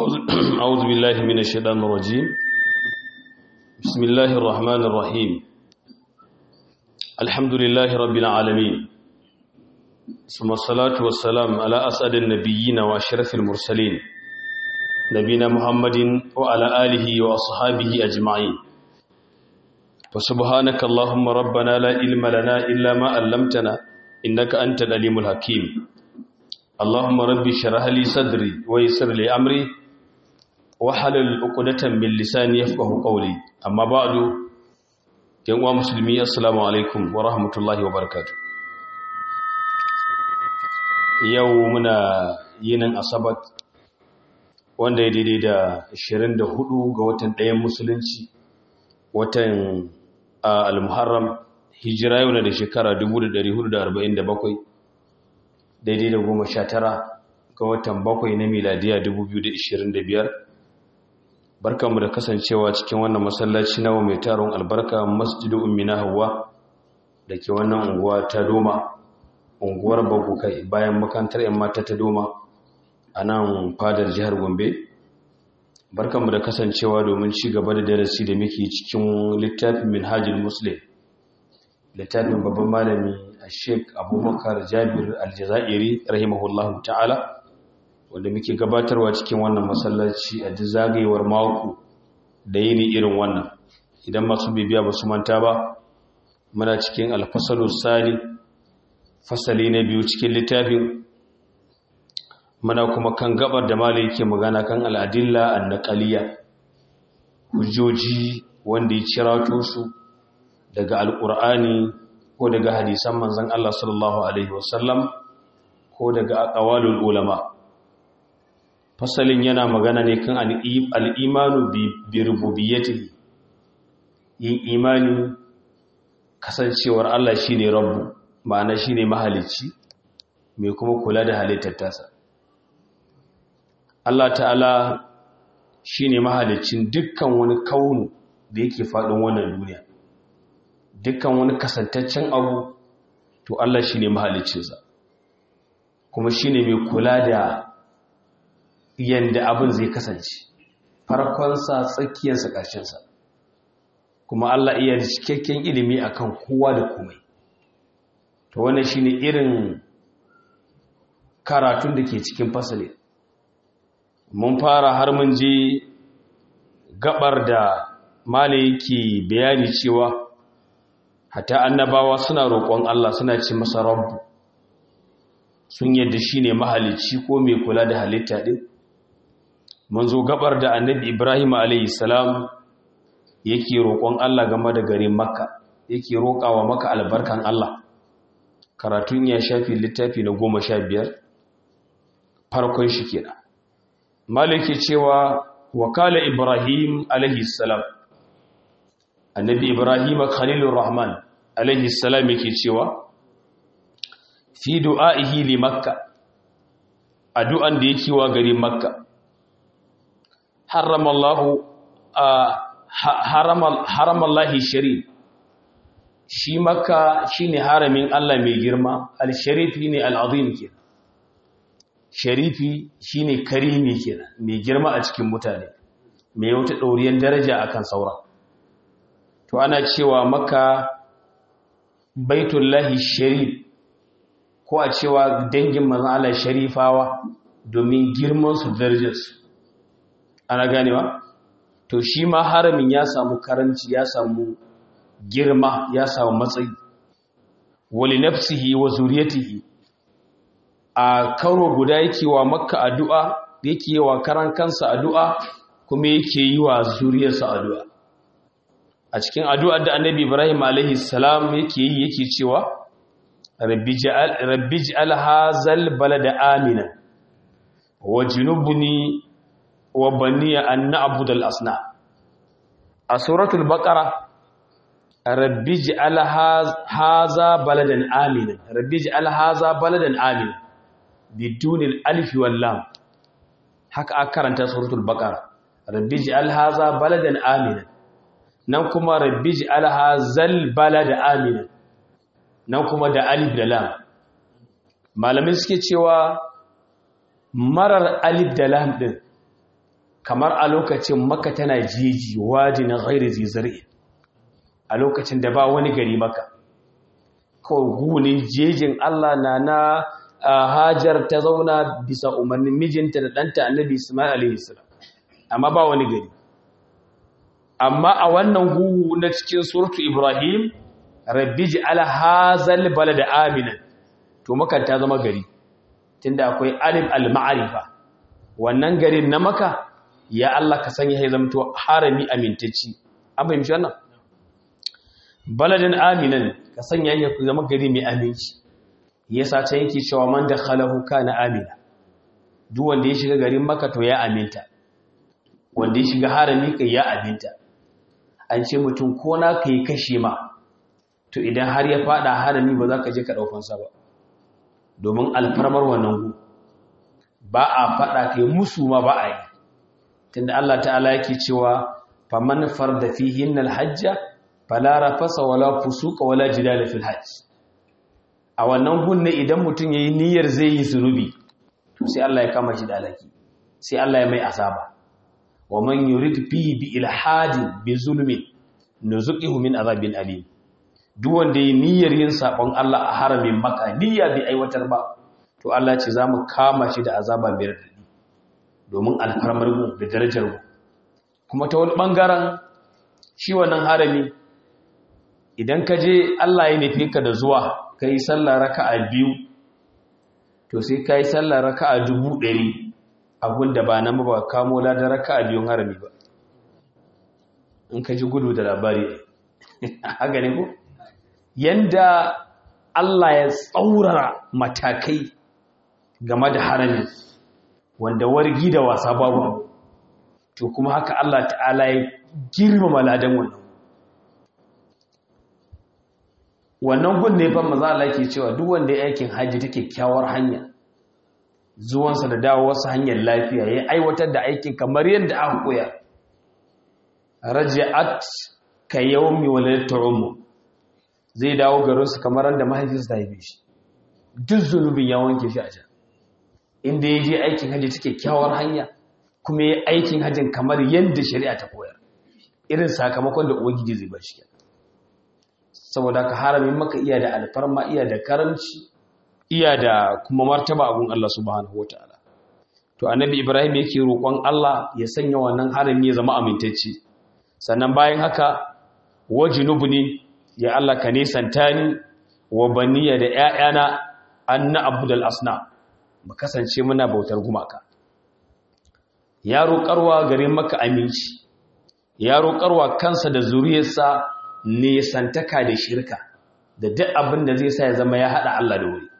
أعوذ بالله من الشيطان الرجيم بسم الله الرحمن الرحيم الحمد لله رب العالمين ثم الصلاة والسلام على أسعد النبيين وأشرف المرسلين نبينا محمد وعلى آله وأصحابه أجمعين فسبحانك اللهم ربنا لا علم لنا إلا ما علمتنا إنك أنت العليم الحكيم اللهم رب اشرح لي صدري ويسر لي أمري وحلل عقدة من لساني يفقه قولي أما بعد yan uwa musulmi assalamu alaikum wa rahmatullahi wa barakatuh yau muna yinin asabat wanda ya daidai da 24 ga watan ɗayan musulunci watan al-muharram hijira yau na da shekara 1447 daidai da 19 ga watan bakwai na miladiya 2025 barkanmu da kasancewa cikin wannan masallaci nawa mai taron albarka masjidu ummina hawa da ke wannan unguwa ta doma unguwar bagukai bayan makantar yan mata ta doma a nan fadar jihar gombe barkanmu da kasancewa domin ci gaba da darasi da muke cikin littafin minhajul muslim littafin babban malami a sheik abubakar jabir aljazairi rahimahullahu ta'ala wanda muke gabatarwa cikin wannan masallaci a duk zagayewar mako da yini irin wannan idan masu bibiya ba su manta ba muna cikin alfasalu sani fasali na biyu cikin littafin muna kuma kan gabar da malai yake magana kan al'adilla annaqaliya hujjoji wanda ya cirato su daga alqur'ani ko daga hadisan manzon Allah sallallahu alaihi wasallam ko daga aqwalul ulama fasalin yana magana ne kan al'imanu bi rububiyyati yin imani kasancewar Allah shi ne rabu ma'ana shi ne mahalicci mai kuma kula da halittar tasa Allah ta'ala shi ne mahalicin dukkan wani kaunu da yake faɗin wannan duniya dukkan wani kasantaccen abu to Allah shi ne mahalicinsa kuma shi ne mai kula da yadda abin zai kasance farkonsa tsakiyarsa ƙarshensa kuma Allah iya da cikakken ilimi akan kowa da komai to wannan shine irin karatun da ke cikin fasali mun fara har mun je gabar da mala yake bayani cewa hata annabawa suna roƙon Allah suna ce masa rabbu sun yadda shine mahalicci ko mai kula da halitta din mun zo gabar da annabi ibrahim salam yake roƙon allah game da garin makka yake roƙawa maka albarkan allah karatun ya shafi littafi na goma sha biyar farkon shi kenan maliki cewa wakala ibrahim salam annabi ibrahim khalilur rahman salam yake cewa fi du'a'ihi li makka addu'an da yake wa garin makka حرم الله حرم حرم الله الشريف shi makka shine haramin Allah mai girma al-sharifi ne al-azim kenan sharifi shine karimi kenan mai girma a cikin mutane mai wata dauriyar daraja akan saura to ana cewa makka baitullahi sharif ko a cewa dangin manzon Allah sharifawa domin girman su darajar su ana ganewa to shi ma haramin ya samu karanci ya samu girma ya samu matsayi wali nafsihi wa zuriyatihi a karo guda yake wa makka addu'a yake wa karan kansa addu'a kuma yake yi wa zuriyarsa addu'a a cikin addu'ar da annabi ibrahim alaihi salam yake yi yake cewa rabbi ja'al hazal balada amina wa junubni wa baniya an na'budu al-asna a suratul baqara rabbi ij'al haza baladan amina rabbi ij'al haza baladan amina bidun al-alif wal lam haka aka karanta suratul baqara rabbi ij'al haza baladan amina nan kuma rabbi ij'al hazal balada amina nan kuma da alif da lam malamin suke cewa marar alif da lam din kamar a lokacin maka tana jeji waje na ghairi zizari a lokacin da ba wani gari maka kawai gunin jejin Allah na na hajar ta zauna bisa umarnin mijinta da ɗanta annabi Ismail alaihi amma ba wani gari amma a wannan gugu na cikin suratu Ibrahim rabbi ji'ala hazal balada aminan to makan ta zama gari tunda akwai alim al-ma'rifa wannan garin na maka ya Allah ka sanya ya zamto harami amintacci an fahimci wannan baladin aminan ka sanya ya zama gari mai aminci yasa ta yake cewa man dakhalahu kana amina duk wanda ya shiga garin maka to ya aminta wanda ya shiga harami kai ya aminta an ce mutum ko na kai kashe ma to idan har ya fada harami ba za ka je ka daukansa ba domin alfarmar wannan gu ba a fada kai musu ma ba a yi tunda Allah ta'ala yake cewa faman farda fihin alhajja fala rafasa wala fusuqa wala jidala fil hajj a wannan gun ne idan mutum yayi niyyar zai yi zunubi to sai Allah ya kama shi da alaki sai Allah ya mai azaba wa man yurid fihi bi ilhadin bi zulmin nuzuqihu min azabin alim duk wanda yi niyyar yin sabon Allah a haramin Makka niyya bai aiwatar ba to Allah ce zamu kama shi da azaba mai radadi domin alfarmar mu da darajar mu kuma ta wani bangaren shi wannan harami idan ka je Allah ya nufe ka da zuwa kai sallah raka'a biyu to sai kai sallah raka'a dubu ɗari abinda ba nan ba kamo ladan raka'a biyun harami ba in ka ji gudu da labari haka ne ko yanda Allah ya tsaurara matakai game da harami wanda wargi da wasa babu to kuma haka Allah ta'ala ya girmama ladan wannan wannan gun ne fa maza Allah ke cewa duk wanda ya aikin haji ta kyakkyawar hanya zuwansa da dawowarsa hanyar lafiya ya aiwatar da aikin kamar yadda aka koya raja'at ka yawmi waladatu ummu zai dawo garinsu kamar da mahaifinsa ta haife shi duk zunubin ya wanke shi a can inda ya je aikin hajji ta kyakkyawar hanya kuma ya aikin hajjin kamar yadda shari'a ta koyar irin sakamakon da ubangiji zai bar shi saboda ka haramin maka iya da alfarma iya da karamci iya da kuma martaba abun Allah subhanahu wataala to annabi Ibrahim yake roƙon Allah ya sanya wannan harami ya zama amintacce sannan bayan haka wajinubni ya Allah ka nisanta ni wa baniya da ƴaƴana anna abdul asna mu kasance muna bautar gumaka ya roƙarwa garin maka aminci ya roƙarwa kansa da zuriyarsa nisantaka da shirka da duk abin da zai sa ya zama ya haɗa Allah da wuri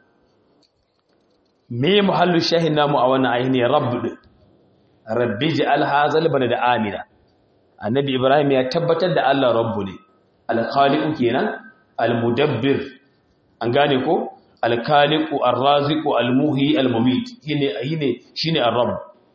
me muhallu shahin namu a wannan aini rabb rabbi ja'al hazal da amina annabi ibrahim ya tabbatar da Allah rabbu ne alkhaliqu kenan almudabbir an gane ko alkhaliqu arraziqu almuhi almumit shine shine shine arrabb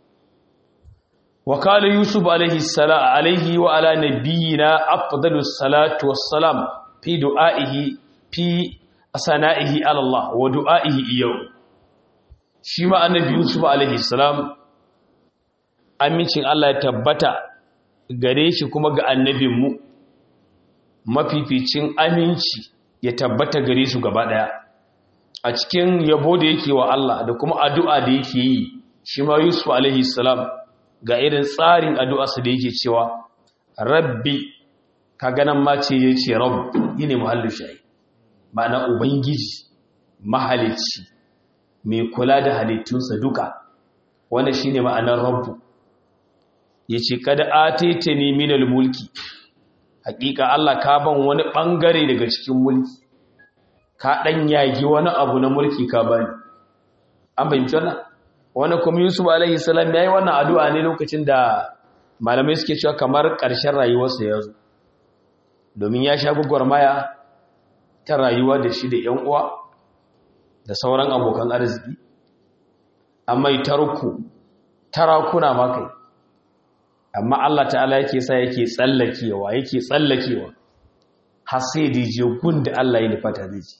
wa qala yusuf alayhi salam alayhi wa ala nabiyyina afdalus salatu wassalam fi du'aihi fi asana'ihi ala Allah wa du'aihi iyaw shi ma annabi yusuf alayhi salam amincin Allah ya tabbata gare shi kuma ga annabinmu mafificin aminci ya tabbata gare su gaba daya a cikin yabo da yake wa Allah da kuma addu'a da yake yi shi ma Yusuf alaihi salam ga irin tsarin addu'arsa da yake cewa rabbi ka ganan ma ce ya ce rabb yine muhallin shayi ma'ana ubangiji mahalicci mai kula da halittunsa duka wanda shine ma'anar rabbu yace kada atitani minal mulki hakika Allah ka ban wani bangare daga cikin mulki ka dan yagi wani abu na mulki ka bani an bayyana wannan wani kuma Yusuf alaihi salam yayi wannan addu'a ne lokacin da malamai suke cewa kamar ƙarshen rayuwarsa ya zo domin ya sha gugurmaya ta rayuwa da shi da ƴan uwa da sauran abokan arziki amma tarku tarakuna ma kai amma Allah ta'ala yake sa yake tsallakewa yake tsallakewa har sai da je gun da Allah ya nufata zai ji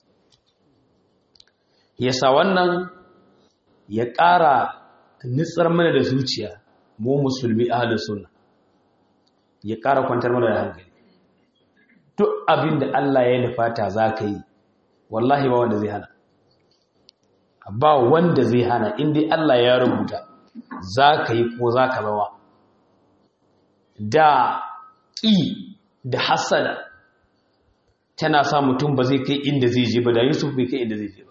yasa wannan ya ƙara nitsar mana da zuciya mu musulmi ahlus sunna ya ƙara kwantar mana da hankali duk abin da Allah ya nufata za ka yi wallahi ba wanda zai hana ba wanda zai hana inda Allah ya rubuta za ka yi ko za ka zawa da ƙi da hasada tana sa mutum ba zai kai inda zai je ba da yusuf bai kai inda zai je ba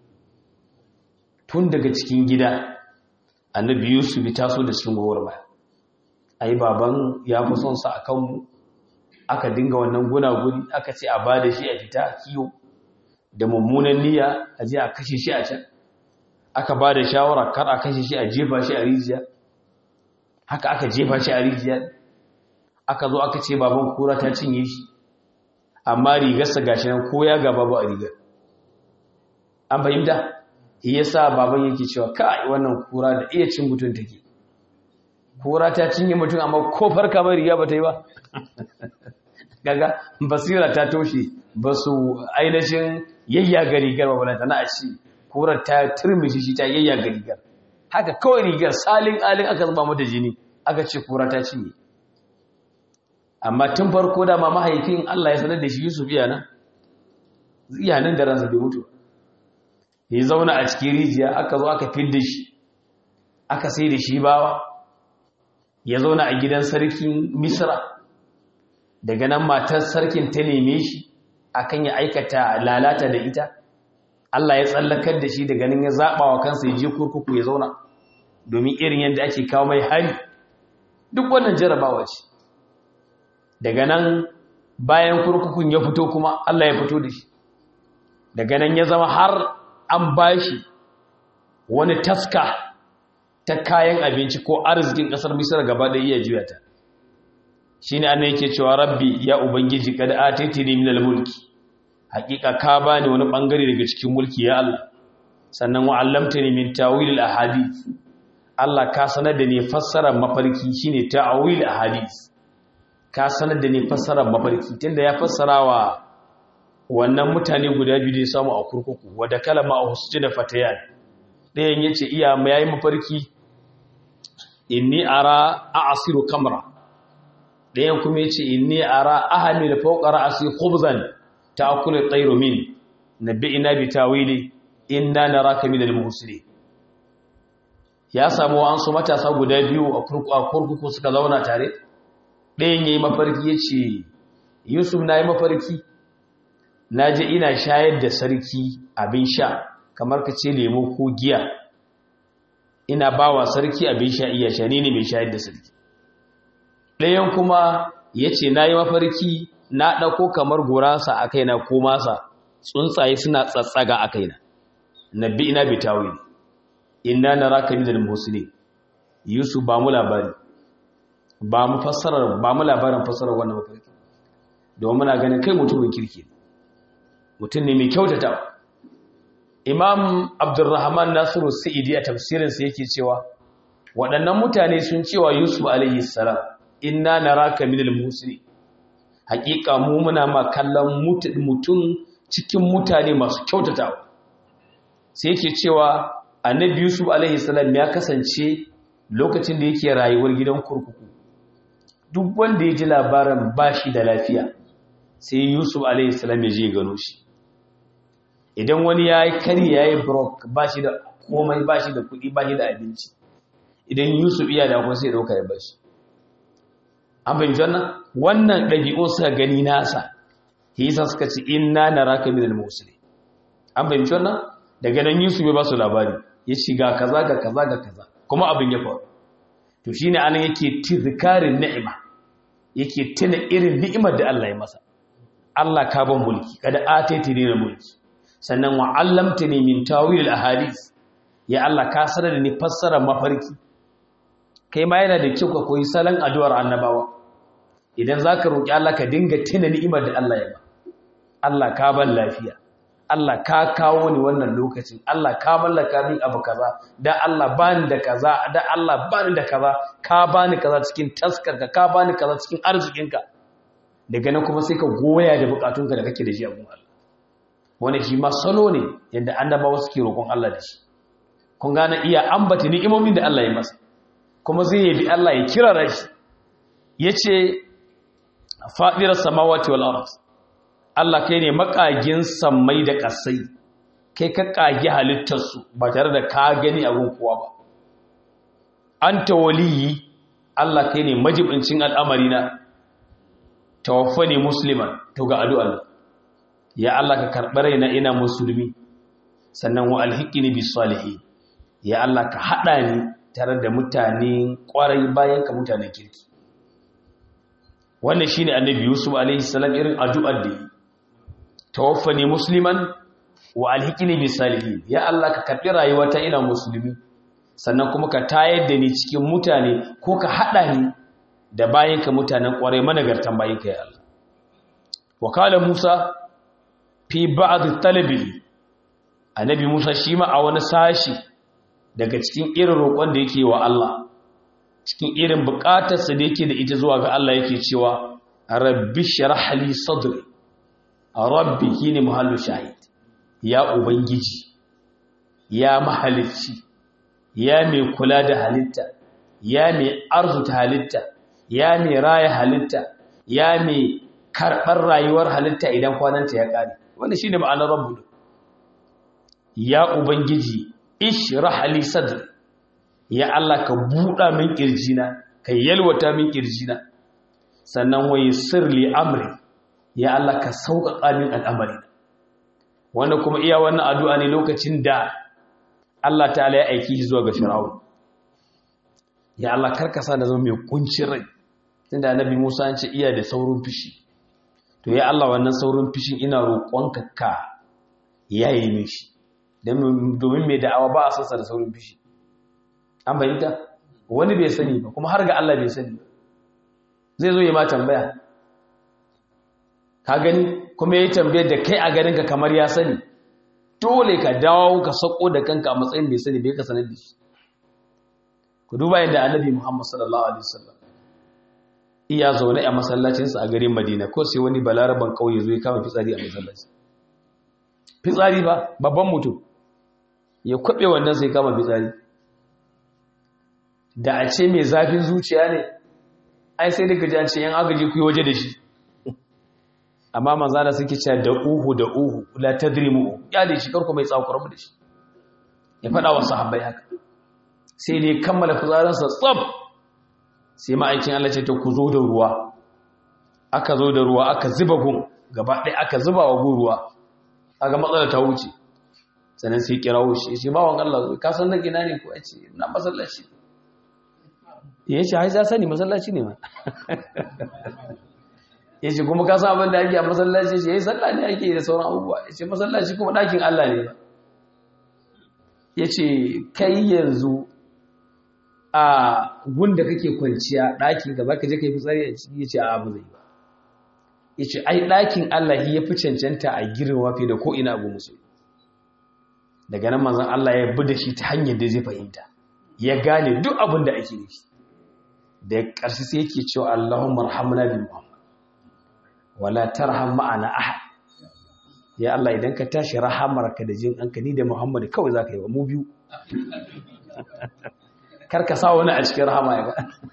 tun daga cikin gida annabi yusuf ya taso da cikin gowar baya ai baban ya fi son sa akan mu aka dinga wannan gunaguni aka ce a ba da shi a fita kiyo da mummunan niyya a je a kashe shi a can aka ba da shawara kar a kashe shi a jefa shi a rijiya haka aka jefa shi a rijiya aka zo aka ce baban kura ta cinye shi amma rigarsa gashi nan ko ya gaba ba a rigar an fahimta shi yasa baban yake cewa kai wannan kura da iya cin mutum take kura ta cinye mutum amma ko farka ba riga ba ta yi ba gaga basira ta toshe ba su ainihin yayyaga rigar ba ta na a ci kurar ta turmishi shi ta yayyaga rigar haka kawai rigar salin alin aka zuba mata jini aka ce kura ta cinye amma tun farko da ma mahaifin Allah ya sanar da shi Yusuf yana iyanan da ransa bai mutu ya zauna a cikin rijiya aka zo aka fidda shi aka sai da shi bawa ya zauna a gidan sarkin Misra daga nan matar sarkin ta neme shi akan ya aikata lalata da ita Allah ya tsallakar da shi daga nan ya zaɓa wa kansa ya je kurkuku ya zauna domin irin yadda ake kawo mai hari duk wannan jarabawa ce daga nan bayan kurkukun ya fito kuma Allah ya fito da shi daga nan ya zama har an bashi wani taska ta kayan abinci ko arzikin ƙasar misira gaba da iya juya ta shi ne ana yake cewa rabbi ya ubangiji kada a taitini min mulki hakika ka bani wani bangare daga cikin mulki ya Allah sannan wa allamtani min tawil ahadith Allah ka sanar da ni fassarar mafarki shine ta'awil ahadith ka sanar da ni fassarar mafarki tunda ya fassara wa wannan mutane guda biyu da ya samu a kurkuku wadda kalama a husjina fatayan ɗayan yace iya yayi mafarki inni ara a'asiru kamra ɗayan kuma yace inni ara ahli da fawqa ra'si khubzan ta'kulu at-tayru min nabbi'ina bi tawili inna naraka min al-muhsinin ya samu an su matasa guda biyu a kurkuku suka zauna tare ɗayan yayi mafarki yace Yusuf nayi mafarki naje ina shayar da sarki abin sha kamar ka ce lemo ko giya ina bawa sarki abin sha iya sha ne mai shayar da sarki ɗayan kuma ya ce na yi mafarki na ɗauko kamar gurasa a kaina ko masa tsuntsaye suna tsatsaga a kaina na bi ina bitawi ina na raka mi da musulmi yusuf ba mu labari ba mu fassarar ba mu labarin fassarar wannan mafarki domin muna ganin kai mutumin kirki mutum ne mai kyautata imam abdurrahman nasiru sa'idi a tafsirinsa yake cewa waɗannan mutane sun cewa yusuf alayhi salam inna naraka minal muslimin haƙiƙa mu muna ma kallon mutum cikin mutane masu kyautatawa sai yake cewa annabi yusuf alaihi salam ya kasance lokacin da yake rayuwar gidan kurkuku duk wanda ya ji labarin bashi da lafiya sai yusuf alaihi salam ya je gano shi idan wani ya yi kari ya yi brok bashi da komai bashi da kuɗi bashi da abinci idan yusuf iya da kuma sai ɗauka ya bashi an fahimci wannan wannan ɗabi'un suka gani nasa hisa suka ce inna na raka minal musuli an fahimci wannan daga nan yusuf ya ba su labari ya ci ga kaza ga kaza ga kaza kuma abin ya faru to shine anan yake tizkarin ni'ima yake tuna irin ni'imar da Allah ya masa Allah ka ban mulki kada ataiti ne mulki sannan wa allamtani min tawil al ahadith ya Allah ka sanar da ni fassara mafarki kai ma yana da kyau ka koyi salon addu'ar annabawa idan za ka roƙi Allah ka dinga tuna ni'imar da Allah ya ba Allah ka ban lafiya Allah ka kawo ni wannan lokacin Allah ka mallaka min abu kaza da Allah bani da kaza da Allah bani da kaza ka bani kaza cikin taskarka ka bani kaza cikin arzikinka daga nan kuma sai ka goya da bukatunka da kake da shi a gun Allah wani shi ma salo ne yadda annabawa suke roƙon Allah da shi kun gane iya ambata ni'imomin da Allah ya masa kuma zai yabi Allah ya kira rashi yace fadirar samawati wal ardh Allah kai ne makagin sammai da ƙasai kai ka kage halittarsu ba tare da ka gani abin kowa ba anta waliyi Allah kai ne majibincin al'amari na tawaffani musliman to ga addu'a ya Allah ka karɓi raina ina musulmi sannan wa alhiqini bis salihin ya Allah ka hada ni tare da mutane kwarai bayan ka mutanen kirki wannan shine annabi yusuf alaihi salam irin addu'ar da yi tawaffani musliman wa alhiqini bis salihin ya Allah ka karbi rayuwata ina musulmi sannan kuma ka tayar da ni cikin mutane ko ka hada ni da bayinka mutanen kwarai managartan bayinka ya Allah wa kala Musa fi ba'd talabi annabi Musa shi ma a wani sashi daga cikin irin roƙon da yake wa Allah cikin irin buƙatarsa da yake da ita zuwa ga Allah yake cewa rabbi shrah li sadri rabbi shine muhallu shahid ya ubangiji ya mahalicci ya mai kula da halitta ya mai arzuta halitta ya mai raya halitta ya mai karɓar rayuwar halitta idan kwananta ya ƙare wanda shi ne ma'anar rabu ya ubangiji ishrah li sadri ya Allah ka buɗa min ƙirjina ka yalwata min ƙirjina sannan waye sirli amri ya Allah ka sauƙaƙa min al'amari wanda kuma iya wannan addu'a ne lokacin da Allah ta'ala ya aiki shi zuwa ga Fir'aun ya Allah karkasa da zama mai kuncin rai tunda annabi Musa an ce iya da saurin fishi to ya Allah wannan saurin fishin ina roƙonka ka yayi mishi domin mai da'awa ba a sansa da saurin fishi an bayyana wani bai sani ba kuma har ga Allah bai sani zai zo ya ma tambaya ka gani kuma yayi tambayar da kai a ganin ka kamar ya sani dole ka dawo ka sako da kanka a matsayin bai sani bai ka sanar da shi ku duba yadda annabi Muhammad sallallahu alaihi wasallam iya zaune a masallacinsa a garin Madina ko sai wani balaraban kauye zo ya kama fitsari a masallaci fitsari ba babban mutum ya kwabe wannan sai kama fitsari da a ce mai zafin zuciya ne ai sai daga jan ce yan agaji ku yi waje da shi amma manzana suke cewa da uhu da uhu la tadrimu ya da shi karku mai tsakurar mu da shi ya faɗa wa sahabbai haka sai dai kammala fitsarinsa tsab sai ma'aikin Allah ce ta ku zo da ruwa aka zo da ruwa aka zuba gun gaba ɗaya aka zuba wa gun ruwa aka matsala ta wuce sannan sai kira wuce shi ba wan Allah ka san da gina ne ko a ce na masallaci ya ce hai za sani masallaci ne ma ya ce kuma ka san abin da ake a masallaci ce ya yi sallah ne ake da sauran abubuwa ya ce masallaci kuma ɗakin Allah ne ba ya ce kai yanzu a gunda kake kwanciya ɗakin gaba ka je ka yi fitsari a ciki ya ce a abu zai ba ya ce ai ɗakin Allah ya fi cancanta a girma fiye da ko'ina abu musu daga nan manzan Allah ya bi da shi ta hanyar da zai fahimta ya gane duk abin da ake nufi da ƙarshe sai yake cewa Allahumma rahamna bi Muhammad wala tarham ma'ana ahad ya Allah idan ka tashi rahamarka da jin anka ni da Muhammad kawai zaka yi wa mu biyu kar ka sa wani a cikin rahama ya ga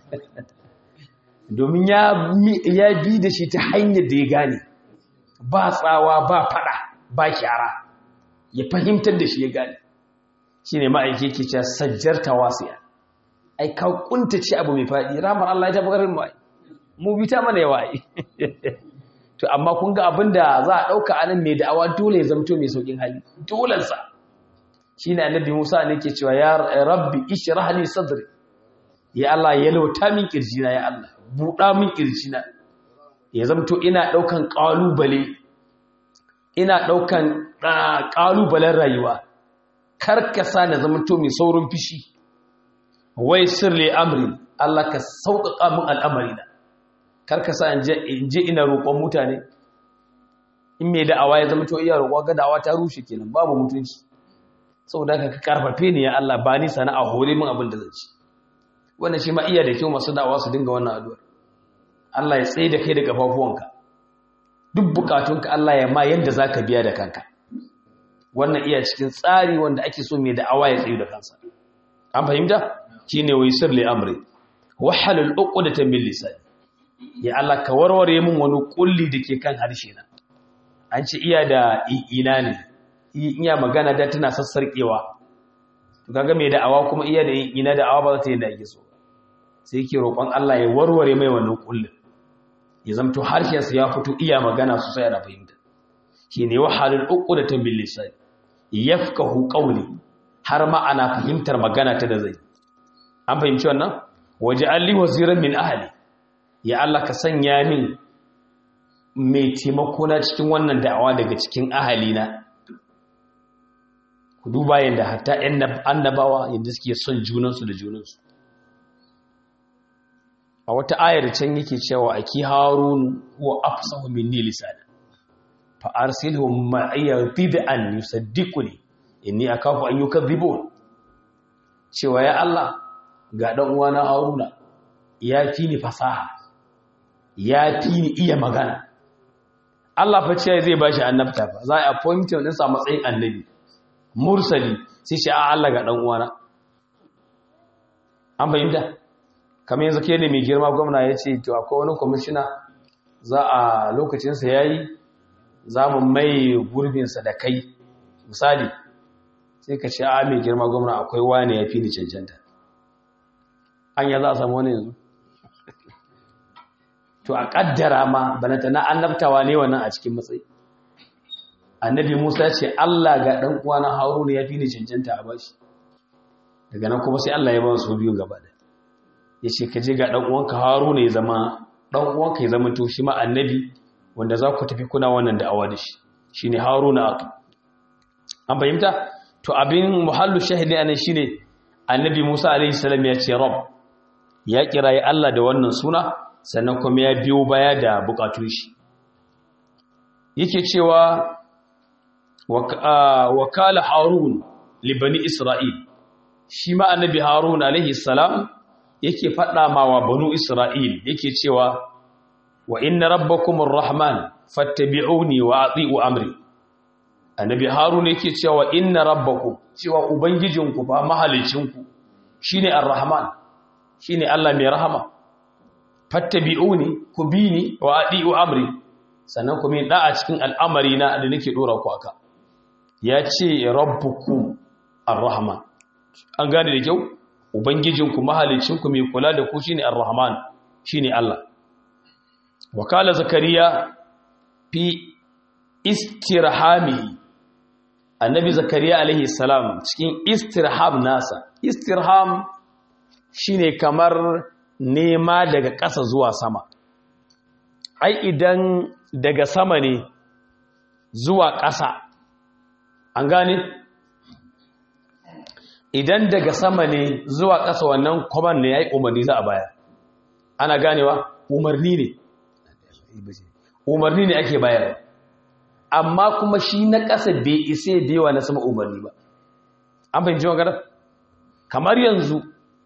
domin ya ya bi da shi ta hanyar da ya gane ba tsawa ba fada ba kyara ya fahimtar da shi ya gane shine ma'aike ke cewa sajjarta wasiya ai ka kuntace abu mai fadi rahmar Allah ya tafi garin mu mu bi ta mana yawa ai to amma kun ga abin da za a ɗauka anan mai da'awa dole ya zamto mai sauƙin hali dolensa shi ne annabi musa ne ke cewa ya rabbi ishrah li sadri ya Allah ya lauta min kirjina ya Allah buɗa min kirjina ya zamto ina ɗaukan ƙalubale ina ɗaukan ƙalubalen rayuwa karkasa na zamto mai saurin fishi wai sirri amri Allah ka sauƙaƙa min al'amarina karka sa in je ina roƙon mutane in mai da'awa ya zama to iya roƙon ga da'awa ta rushe kenan babu mutunci saboda ka karfafe ni ya Allah ba ni sana'a hore min abin da zan ci wannan shi ma iya da kyau masu da'awa su dinga wannan addu'ar Allah ya tsaye da kai da kafafuwanka duk bukatunka Allah ya ma yanda zaka biya da kanka wannan iya cikin tsari wanda ake so mai da'awa ya tsaye da kansa an fahimta shine wai sirri amri wahalul uqdatan bil lisan ya Allah ka warware min wani kulli dake kan harshe na an ce iya da ina ne iya magana da tana sassarkewa to kaga mai da'awa kuma iya da ina da'awa ba za ta yi da ake so sai yake roƙon Allah ya warware mai wannan kullin ya zamto harshen sa ya fito iya magana sosai ana fahimta shine wahalul uqdatan bil lisan yafqahu qawli har ma ana fahimtar magana ta da zai an fahimci wannan waje alli waziran min ahli ya Allah ka sanya min mai taimako na cikin wannan da'awa daga cikin ahalina ku duba yadda hatta ƴan annabawa yadda suke son junansu da junansu a wata ayar can yake cewa aki harun huwa afsahu minni lisana fa arsilhu ma'iya bid'an yusaddiquni inni akafu an yukadhibun cewa ya Allah ga dan uwana haruna ya fi ni fasaha ya fi ni iya magana Allah fa ce zai bashi annabta fa za a appoint din sa matsayin annabi mursali sai shi a Allah ga dan uwana an fahimta kamar yanzu ke ne mai girma gwamna ya ce to akwai wani kwamishina za a lokacinsa ya yi za mu mai gurbinsa da kai misali sai ka ce a mai girma gwamna akwai wani ya fi ni cancanta an ya za a samu wani yanzu to a kaddara ma banata na annabtawa ne wannan a cikin matsayi annabi musa ce allah ga ɗan uwana haruna ya fi ni cancanta a bashi daga nan kuma sai allah ya ba su biyu gaba da ya ce ka je ga ɗan uwanka haruna ya zama ɗan uwanka ya zama to shi ma annabi wanda za ku tafi kuna wannan da'awa da shi shi ne haruna an fahimta to abin muhallu shahidi anan shine annabi musa alaihi salam ya ce rab ya kirayi allah da wannan suna sannan kuma ya biyo baya da bukatun shi yake cewa wakala harun libani isra'il shi ma annabi harun alaihi salam yake faɗa ma wa banu isra'il yake cewa wa inna rabbakumur rahman fattabi'uni wa ati'u amri annabi harun yake cewa inna rabbakum cewa ubangijinku ba mahalicinku shine ar-rahman shine Allah mai rahama fattabi'uni ku bi ni wa adi'u amri sannan ku min da'a cikin al'amari na da nake dora ku aka ya ce rabbukum ar-rahman an gane da kyau ubangijinku mahalicinku mai kula da ku shine ar-rahman shine Allah wakala zakariya fi istirhamihi annabi zakariya alaihi salam cikin istirham nasa istirham shine kamar nema daga ƙasa zuwa sama ai idan daga sama ne zuwa ƙasa an gane idan daga sama ne zuwa ƙasa wannan kwaman ne ya yi umarni za a baya ana ganewa umarni ne umarni ne ake bayar amma kuma shi na ƙasa bai isa bewa na sama umarni ba an fahimci magana kamar yanzu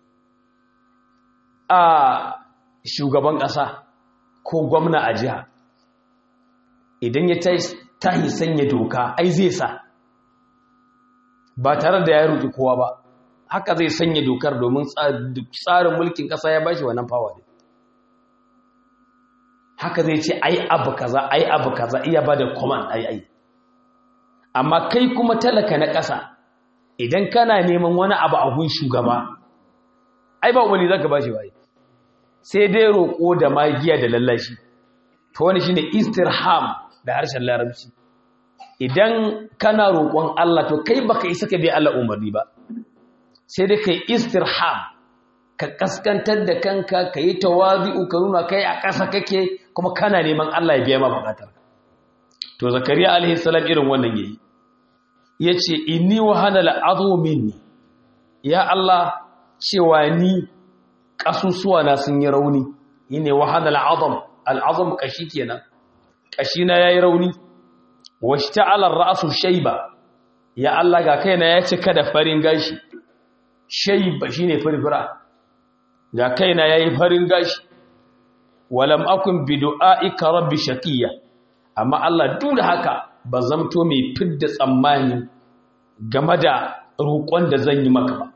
a shugaban ƙasa ko gwamna a jiha idan ya tahi sanya doka ai zai sa ba tare da ya roƙi kowa ba haka zai sanya dokar domin tsarin mulkin ƙasa ya bashi wannan fawa ne haka zai ce ai abu kaza ai abu kaza iya ba da command ai ai amma kai kuma talaka na ƙasa idan kana neman wani abu a gun shugaba ai ba wani zaka bashi bai sai dai roƙo da magiya da lallashi to wani shine istirham da harshen larabci idan kana roƙon Allah to kai baka isa ka bi Allah umarni ba sai dai kai istirham ka kaskantar da kanka ka yi tawazi'u ka nuna kai a ƙasa kake kuma kana neman Allah ya biya ma buƙatar to zakariya alaihi salam irin wannan yayi yace inni wa hana al'adhu minni ya Allah cewa ni kasusuwa na sun yi rauni yine wa hana al'azam al'azam kashi kenan kashi na yayi rauni washta'ala ar-ra'su shayba ya Allah ga kaina ya cika da farin gashi shayba shine firfira ga kaina yayi farin gashi walam akun bi du'aika rabbi shaqiya amma Allah duk da haka ba zamto mai fidda tsammani game da roƙon da zan yi maka ba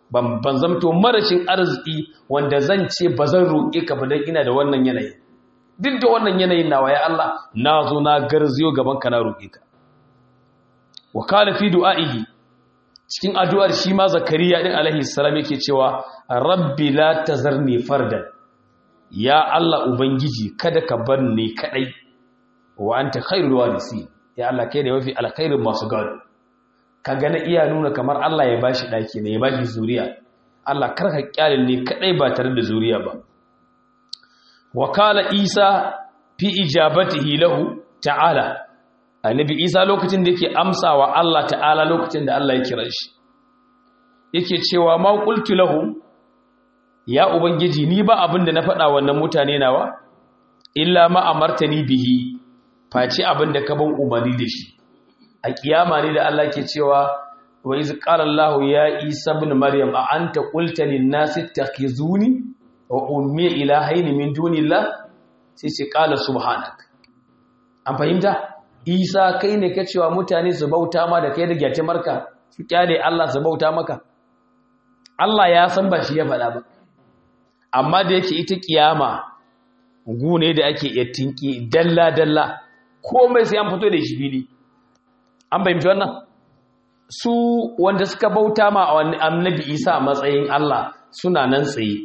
ban ban zamto marashin arziki wanda zan ce ba zan roƙe ka ba dan ina da wannan yanayi duk da wannan yanayin nawa ya Allah na zo na garziyo gaban ka na roƙe ka wa kana fi du'a'ihi cikin addu'ar shi ma zakariya din alaihi salam yake cewa rabbi la tazarni fardan ya Allah ubangiji kada ka bar ni kadai wa anta khairul warisi ya Allah kai ne mafi alkhairin masu gado kaga na iya nuna kamar Allah ya bashi daki ne ya bashi zuriya Allah karka kyalin ne kadai ba tare da zuriya ba wa kala isa fi ijabatihi lahu ta'ala annabi isa lokacin da yake amsawa Allah ta'ala lokacin da Allah ya kira shi yake cewa ma qultu lahum ya ubangiji ni ba abin da na faɗa wannan mutane nawa illa ma amartani bihi face abin da ka ban umarni da shi a kiyama ne da Allah ke cewa wa iz qala Allah ya Isa ibn Maryam a anta qulta lin nasi ittakhizuni wa ummi ilahaini min dunillah sai ce qala subhanak an fahimta Isa kai ne ka cewa mutane su bauta ma da kai da gyate marka su kyale Allah su bauta maka Allah ya san ba shi ya faɗa ba amma da yake ita kiyama gune da ake iya tinki dalla dalla komai sai an fito da shi fili an fahimci wannan su wanda suka bauta ma a annabi isa a matsayin Allah suna nan tsaye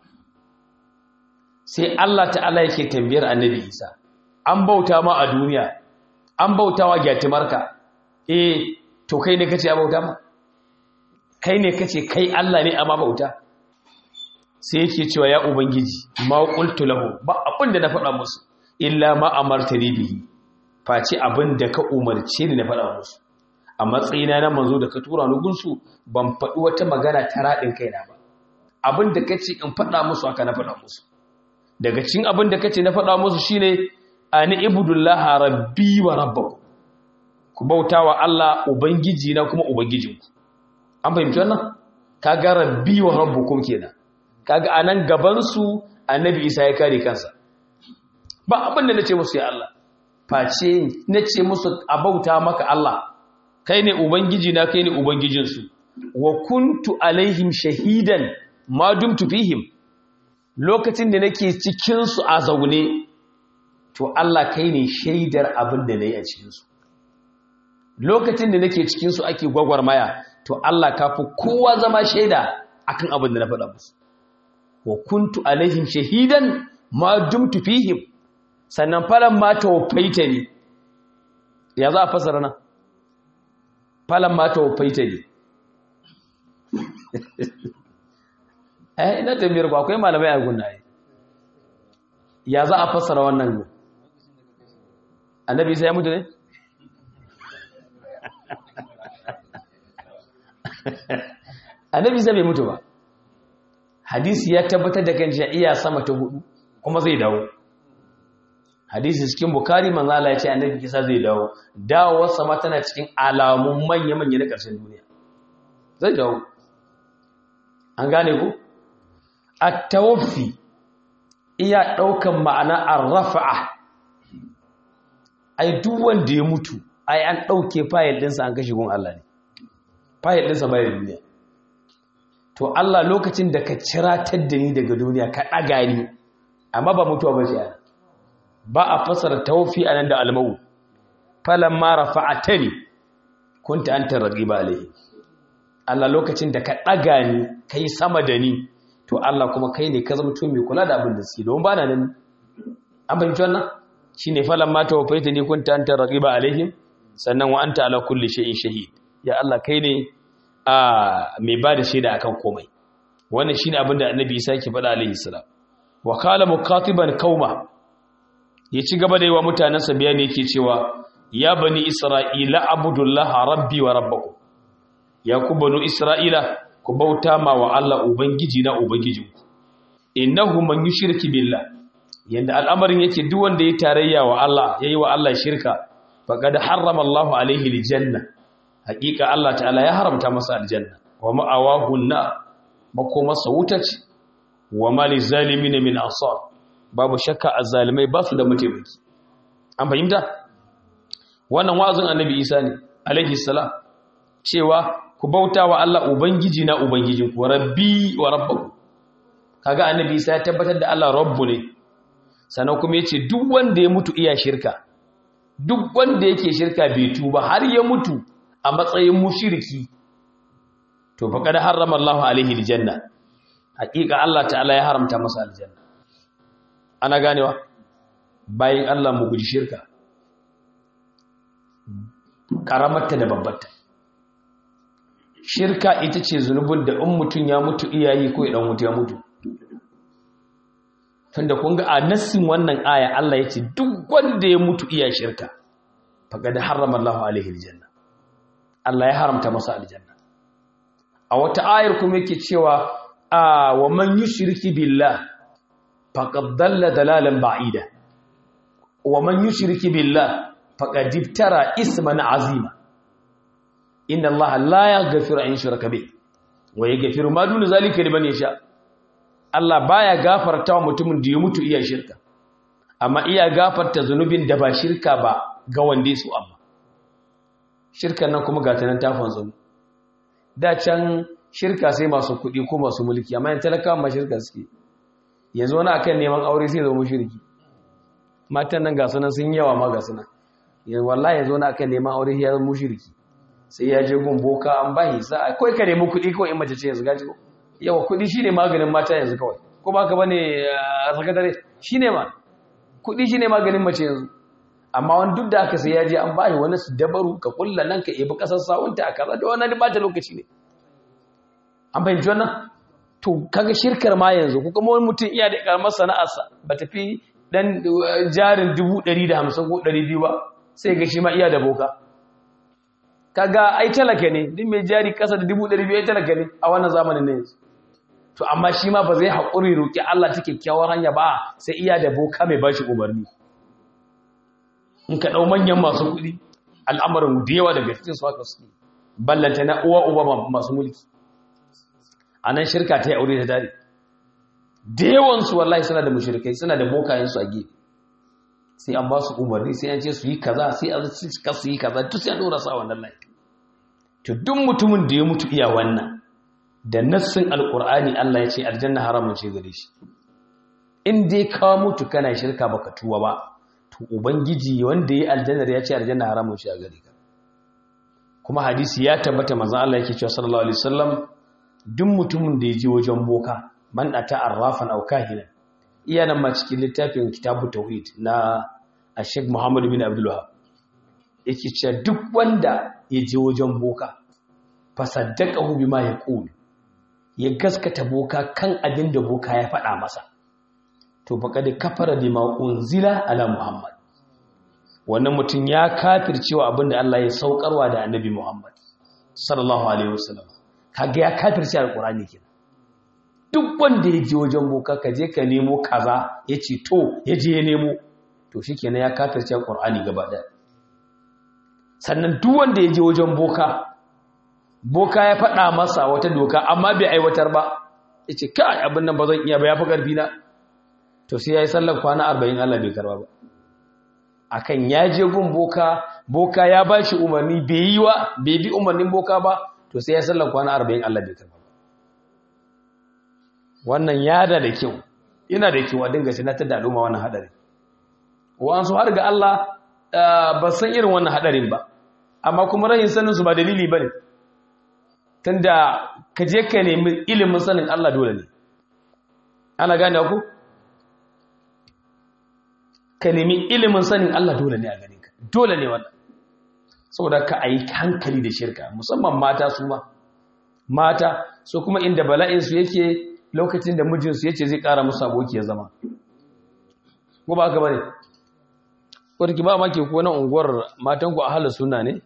sai Allah ta'ala yake tambayar annabi isa an bauta ma a duniya an bauta wa gyatimarka eh to kai ne kace a bauta ma kai ne kace kai Allah ne amma bauta sai yake cewa ya ubangiji ma qultu lahu ba abin da na faɗa musu illa ma amartani bihi face abin da ka umarce ni na faɗa musu a matsayina na manzo da ka tura ni gunsu ban faɗi wata magana ta raɗin kaina ba abin da ka ce in faɗa musu haka na faɗa musu daga cikin abin da ka ce na faɗa musu shine ani ibudullaha rabbi wa rabbakum ku bauta wa Allah ubangiji na kuma ubangijinku an fahimci wannan kaga rabbi wa rabbukum kenan kaga anan gaban su annabi Isa ya kare kansa ba abin da nace musu ya Allah face nace musu a bauta maka Allah kai ne ubangiji na kai ne ubangijinsu wa kuntu alaihim shahidan ma dumtu fihim lokacin da nake cikin su a zaune to Allah kai ne shaidar abin da nayi a cikin su lokacin da nake cikin su ake gwagwarmaya to Allah kafi kowa zama shaida akan abin da na faɗa musu wa kuntu alaihim shahidan ma dumtu fihim sannan falan ma tawfaita ni ya za a fasara nan falan ma tawfaita ni eh ina tambayar ku akwai malamai a gunna ya za a fasara wannan annabi sai ya mutu ne annabi sai bai mutu ba hadisi ya tabbatar da kan iya sama ta hudu kuma zai dawo hadisi cikin bukari manzo Allah ya ce annabi kisa zai dawo dawowar sama tana cikin alamun manya manya na ƙarshen duniya zai dawo an gane ku at-tawaffi iya daukan ma'ana ar-rafa'a ai duk wanda ya mutu ai an dauke fayil dinsa an kashe gun Allah ne fayil dinsa bai duniya to Allah lokacin da ka ciratar da ni daga duniya ka ɗaga ni amma ba mutuwa ba ce ba a fasara tawfi anan da almawu falan ma rafa'atani kunta anta raqiba alayhi Allah lokacin da ka ɗaga ni kai sama da ni to Allah kuma kai ne ka zama mai kula da abin da suke don ba na nan an fahimci wannan shine falan ma tawfaitani kunta anta raqiba alaihim sannan wa anta ala kulli shay'in shahid ya Allah kai ne a mai ba da shaida akan komai wannan shine abin da annabi Isa yake faɗa alaihi salam wa qala muqatiban qauma ya ci gaba da yi wa mutanansa bayani yake cewa ya bani isra'ila abudullaha rabbi wa rabbakum ya ku banu isra'ila ku bauta ma wa Allah ubangiji na ubangijinku innahu man yushriki billah yanda al'amarin yake duk wanda ya tarayya wa Allah yayi wa Allah shirka faqad harrama Allahu alaihi aljanna hakika Allah ta'ala ya haramta masa aljanna wa ma'awahu na makomarsa wuta ce wa mali zalimin min ansar babu shakka azzalimai ba su da mataimaki an fahimta wannan wa'azin annabi Isa ne alaihi salam cewa ku bauta wa Allah ubangiji na ubangijin ku rabbi wa rabbakum kaga annabi sai ya tabbatar da Allah rabbu ne sannan kuma yace duk wanda ya mutu iya shirka duk wanda yake shirka bai tuba har ya mutu a matsayin mushriki to fa kada harrama Allah alaihi aljanna hakika Allah ta'ala ya haramta masa aljanna ana ganewa bayan Allah mu guji shirka karamarta da babbarta shirka ita ce zunubin da in mutum ya mutu iyayi ko idan mutu ya mutu tunda kun ga a nassin wannan aya Allah ya ce duk wanda ya mutu iya shirka faqad harrama Allahu alaihi aljanna Allah ya haramta masa aljanna a wata ayar kuma yake cewa a wa man yushriki billah faqad dalla dalalan ba'ida wa man yushriki billah faqad ibtara isman azima inna allaha la yaghfiru an yushraka bih wa yaghfiru ma duna zalika liman yasha Allah baya gafarta wa mutumin da ya mutu iya shirka amma iya gafarta zunubin da ba shirka ba ga wanda su amma shirkan nan kuma ga tanan tafan zunu da can shirka sai masu kuɗi ko masu mulki amma yan talakawa ma shirka suke yanzu wani akan neman aure sai zama shirki matan nan ga sunan sun yawa ma ga sunan yanzu wallahi yanzu wani akan neman aure ya zama shirki sai ya je gun boka an bahi sa kai ka nemi kuɗi kawai in mace ce yanzu gaji ko yawa kuɗi shine maganin mata yanzu kawai ko ba ka bane a sakatare shine ma kuɗi shine maganin mace yanzu amma wani duk da aka sai ya je an bahi wani su dabaru ka kulla nan ka ebi kasar sawunta a kaza da wani bata lokaci ne an fahimci wannan to kaga shirkar ma yanzu ko kuma wani mutum iya da karamar sana'arsa ba tafi dan jarin 150 ko 200 ba sai ga shi ma iya da boka kaga ai talaka ne din mai jari kasa da 200 ai talaka ne a wannan zamanin ne yanzu to amma shi ma ba zai haƙuri roƙi Allah ta kyakkyawar hanya ba sai iya da boka mai bashi umarni in ka ɗau manyan masu kuɗi al'amarin da yawa daga cikin su haka su ballanta na uwa uba masu mulki a nan shirka ta yi aure ta dare da yawansu wallahi suna da mushrikai suna da bokayensu a gefe sai an ba su umarni sai an ce su yi kaza sai an cika su yi kaza duk sai an dora sa wannan layi to duk mutumin da ya mutu iya wannan da nassin alqur'ani Allah ya ce aljanna haramun ce gare shi in dai ka mutu kana shirka baka tuwa ba to ubangiji wanda ya aljanna ya ce aljanna haramun ce a gare ka kuma hadisi ya tabbata manzon Allah yake cewa sallallahu alaihi wasallam duk mutumin da ya je wajen boka man ata arrafan aw kahinan iya nan ma cikin littafin kitabu tauhid na Sheikh Muhammad bin Abdul Wahhab yake cewa duk wanda ya je wajen boka fasaddaqahu bima yaqul ya gaskata boka kan abin da boka ya faɗa masa to faqad kafara bima unzila ala Muhammad wannan mutum ya kafircewa abin da Allah ya saukarwa da Annabi Muhammad sallallahu alaihi wasallam kaga ya kafirce alqur'ani kenan duk wanda ya je wajen boka ka je ka nemo kaza ya ce to ya je ya nemo to shi kenan ya kafirce ƙur'ani gaba ɗaya sannan duk wanda ya je wajen boka boka ya faɗa masa wata doka amma bai aiwatar ba ya ce kai abin nan ba zan iya ba ya fi ƙarfi na to sai ya yi sallar kwana arba'in allah bai karba ba akan ya je gun boka boka ya ba shi umarni bai yi wa bai bi umarnin boka ba to sai ya yi sallar kwana arba'in allah bai karba wannan yada da kyau yana da kyau a dinga sinatar da al'umma wannan hadari wa'ansu har ga Allah ba san irin wannan hadarin ba amma kuma rahin sanin su ba dalili bane tunda ka je ka nemi ilimin sanin Allah dole ne ana gane ku ka nemi ilimin sanin Allah dole ne a gare ka dole ne wannan saboda ka ayi hankali da shirka musamman mata su ma mata so kuma inda bala'in su yake lokacin da mijinsu ya ce zai ƙara musu aboki ya zama ko ba ka bane wadda ba maki ko nan unguwar matanku a halar suna ne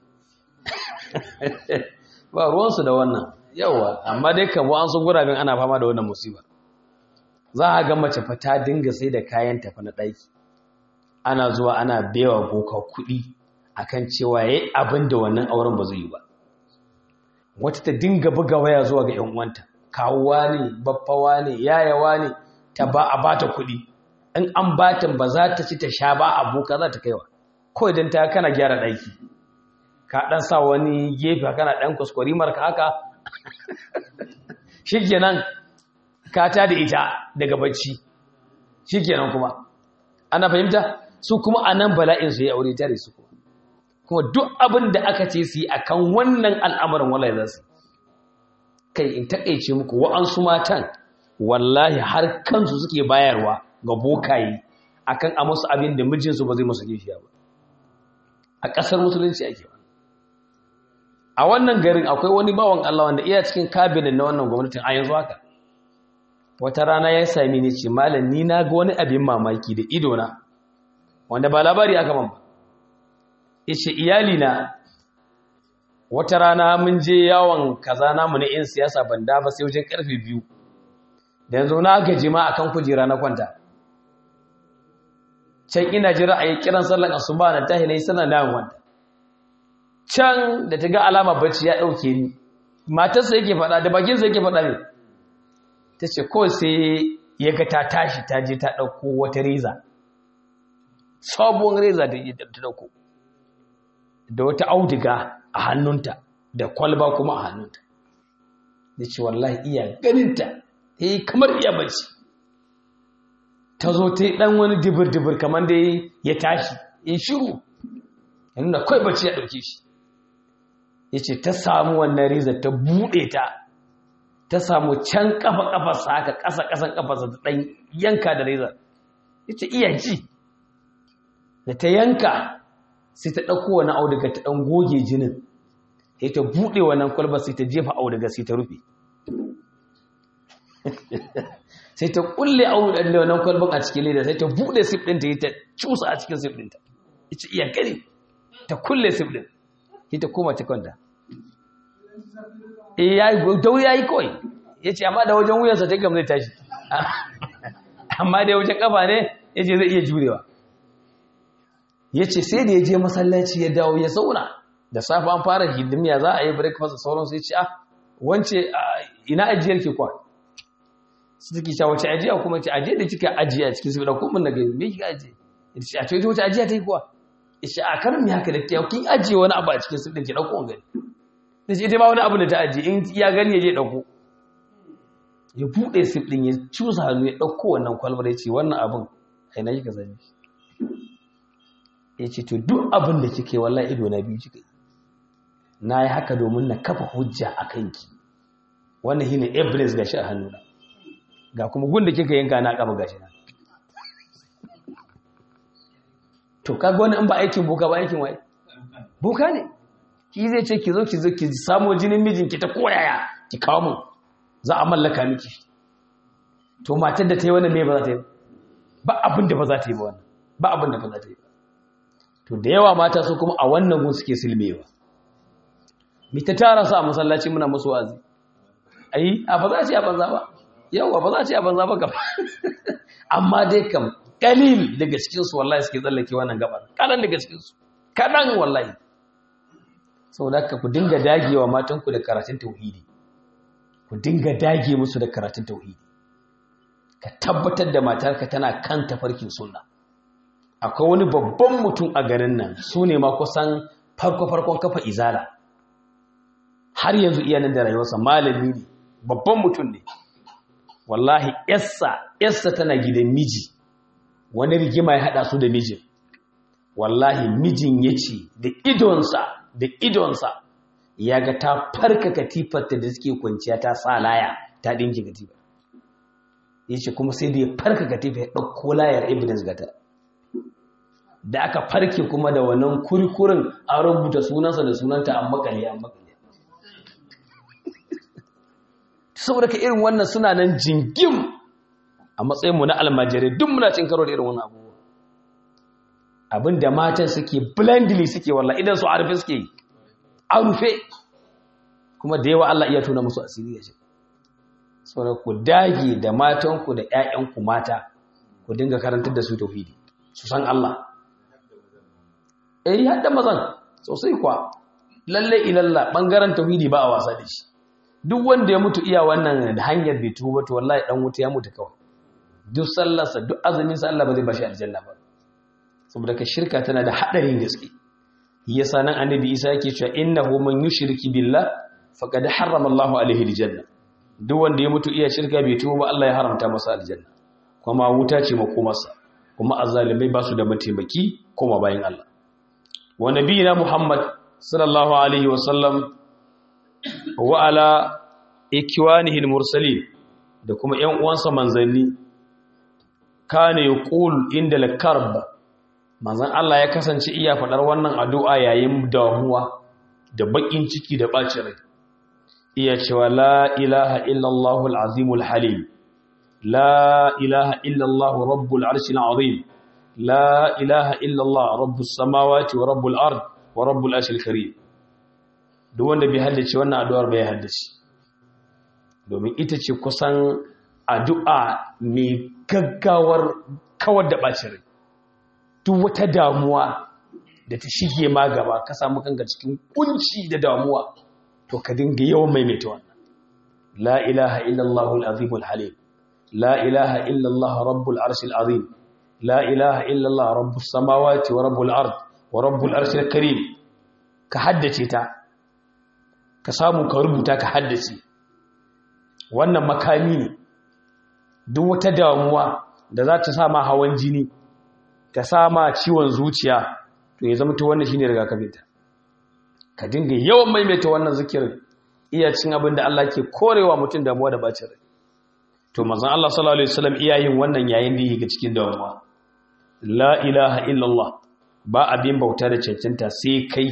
ba ruwansu da wannan yawa amma dai kan an su gurabin ana fama da wannan musiba za a ga mace fa ta dinga sai da kayan tafi na ɗaki ana zuwa ana bewa boka kuɗi akan cewa yayi abin da wannan auren ba zai yi ba wata ta dinga buga waya zuwa ga 'yan uwanta kawuwa ne baffawa ne yayawa ne ta ba a bata kuɗi in an batan ba za ta ci ta sha ba aboka za ta kaiwa kawai don ta kana gyara ɗaki ka dan sa wani gefe kana dan kuskure ka haka shikenan ka ta da ita daga bacci shikenan kuma ana fahimta su kuma anan bala'in su ya aure tare su kuma kuma duk abin da aka ce su yi akan wannan al'amarin wallahi za su kai in takeice muku wa'ansu matan wallahi har kansu suke bayarwa ga bokaye akan a musu abin da mijinsu ba zai musu gishiya ba a ƙasar musulunci ake ba a wannan garin akwai wani bawan Allah wanda iya cikin kabinet na wannan gwamnatin a yanzu haka wata rana ya sami ni ce malam ni na ga wani abin mamaki da ido na wanda ba labari aka man ba yace iyali na wata rana mun je yawon kaza namu na 'yan siyasa ban da ba sai wajen karfe biyu da yanzu na gaji ma akan kujera na kwanta can ina jira a yi kiran sallan asuba na tahi na yi sallan na kwanta can da ta ga alama bacci ya ɗauke ni matarsa yake faɗa da bakinsa yake faɗa ne ta ce kawai sai ya ga ta tashi ta je ta ɗauko wata reza sabuwar reza da ta ɗauko da wata auduga a hannunta da kwalba kuma a hannunta da ce wallahi iya ganinta ta yi kamar iya bacci ta zo ta yi ɗan wani dibir-dibir kamar da ya tashi in shiru ya nuna kawai bacci ya ɗauke shi ya ce ta samu wannan riza ta buɗe ta ta samu can ƙafa-ƙafarsa haka ƙasa-ƙasan ƙafarsa ta ɗan yanka da riza ya ce iya ji da ta yanka sai ta ɗauko wani auduga ta ɗan goge jinin sai ta buɗe wannan kwalba sai ta jefa auduga sai ta rufe sai ta kulle auduga wannan kwalban a cikin leda sai ta buɗe sif ɗinta ta cusa a cikin sif ɗinta ita iya gani ta kulle sif ɗin sai ta koma ta kwanta eh yayi dauri yayi kawai yace amma da wajen wuyansa ta gamzai tashi amma da wajen kafa ne yace zai iya jurewa yace sai da ya je masallaci ya dawo ya zauna da safe an fara hidimiya za a yi breakfast sauran sai ce ah wance ina ajiyar ke kwa su take cewa wace ajiya kuma ce ajiya da kika ajiya cikin su da kuma na gani me kika ajiye ita ce a ce wace ajiya ta yi kuwa ishe a karin mi haka da kiyaw kin ajiye wani abu a cikin su din ki dauko gani da ce ita ba wani abu da ta ajiye in ya gani ya je dauko ya bude sif din ya cusa hannu ya dauko wannan kwalbar ya ce wannan abin kai na kika sani ya ce to duk abin da kike wallahi ido na biyu kika yi na yi haka domin na kafa hujja a kanki wannan shine evidence gashi a hannuna ga kuma gun da kika yanka na kama gashi na to kaga wani in ba aikin boka ba aikin waye boka ne ki zai ce ki zo ki zo ki samo jinin mijinki ta koyaya ki kawo mun za a mallaka miki to matar da ta yi wannan me ba za ta yi ba abin da ba za ta yi ba wannan ba abin da ba za ta yi to da yawa mata su kuma a wannan gun suke silmewa mi ta tara su a masallaci muna musu wazi ai a ba za a ce a banza ba yawa ba za a ce a banza ba gaba amma dai kam kalil daga cikinsu wallahi suke tsallake wannan gabar kalan daga cikinsu kaɗan wallahi saboda haka ku dinga dagewa matanku da karatun tauhidi ku dinga dage musu da karatun tauhidi ka tabbatar da matarka tana kan tafarkin sunna akwai wani babban mutum a garin nan su ne ma kusan farko-farkon kafa izala har yanzu iyanin da rayuwarsa malami ne babban mutum ne wallahi yassa yassa tana gidan miji wani rigima ya haɗa su da mijin wallahi mijin ya ce da idonsa da idonsa ya ga ta farka katifarta da suke kwanciya ta sa laya ta ɗinki katifar ya ce kuma sai da ya farka katifa ya ɗauko layar evidence gata da aka farke kuma da wannan kurikurin an rubuta sunansa da sunanta an makale an makale saboda ka irin wannan suna nan jingim a matsayinmu na almajirai duk muna cin karo da irin wannan abubuwa abin da matan suke blindly suke walla idan su arfe suke yi a rufe kuma da yawa Allah iya tuna musu asiri ya ce saboda ku dage da matanku da 'ya'yanku mata ku dinga karantar da su tauhidi su san Allah eh hadda mazan sosai kwa lalle ilalla bangaren tauhidi ba a wasa da shi duk wanda ya mutu iya wannan hanyar bai tuba to wallahi dan wuta ya mutu kawai duk sallarsa duk azumin sa Allah ba zai bashi aljanna ba saboda ka shirka tana da hadarin gaske yasa nan annabi Isa yake cewa innahu man yushriki billah faqad harrama Allahu alaihi aljanna duk wanda ya mutu iya shirka bai tuba ba Allah ya haramta masa aljanna kuma wuta ce makomarsa kuma azzalimai ba su da mataimaki kuma bayan Allah wa nabiyina Muhammad sallallahu alaihi wa sallam wa ala ikwanihi al-mursalin da kuma ƴan uwansa manzanni kana yaqul inda al-karb manzan Allah ya kasance iya faɗar wannan addu'a yayin damuwa da baƙin ciki da ɓacin rai iya cewa la ilaha illallahu al'azimul halim la ilaha illallahu rabbul arshil azim la ilaha illallah rabbus samawati wa rabbul ard wa rabbul arshil karim duk wanda bai haddace wannan addu'ar bai haddace domin ita ce kusan addu'a mai gaggawar kawar da ɓacin rai duk wata damuwa da ta shige ma gaba ka samu kanka cikin kunci da damuwa to ka dinga yawan maimaita wannan la ilaha illallah al-azim al-halim la ilaha illallah rabbul arshil azim la ilaha illallah rabbus samawati wa rabbul ard wa rabbul arshil karim ka haddace ta ka samu ka rubuta ka haddace wannan makami ne duk wata damuwa da za ta sa ma hawan jini ta sama ciwon zuciya to ya zama ta wannan shine rigakafinta ka dinga yawan maimaita wannan zikirin iya cin abin da Allah ke korewa mutum damuwa da bacin rai to manzon Allah sallallahu alaihi wasallam iya yin wannan yayin da yake cikin damuwa la ilaha illallah ba abin bauta da cancanta sai kai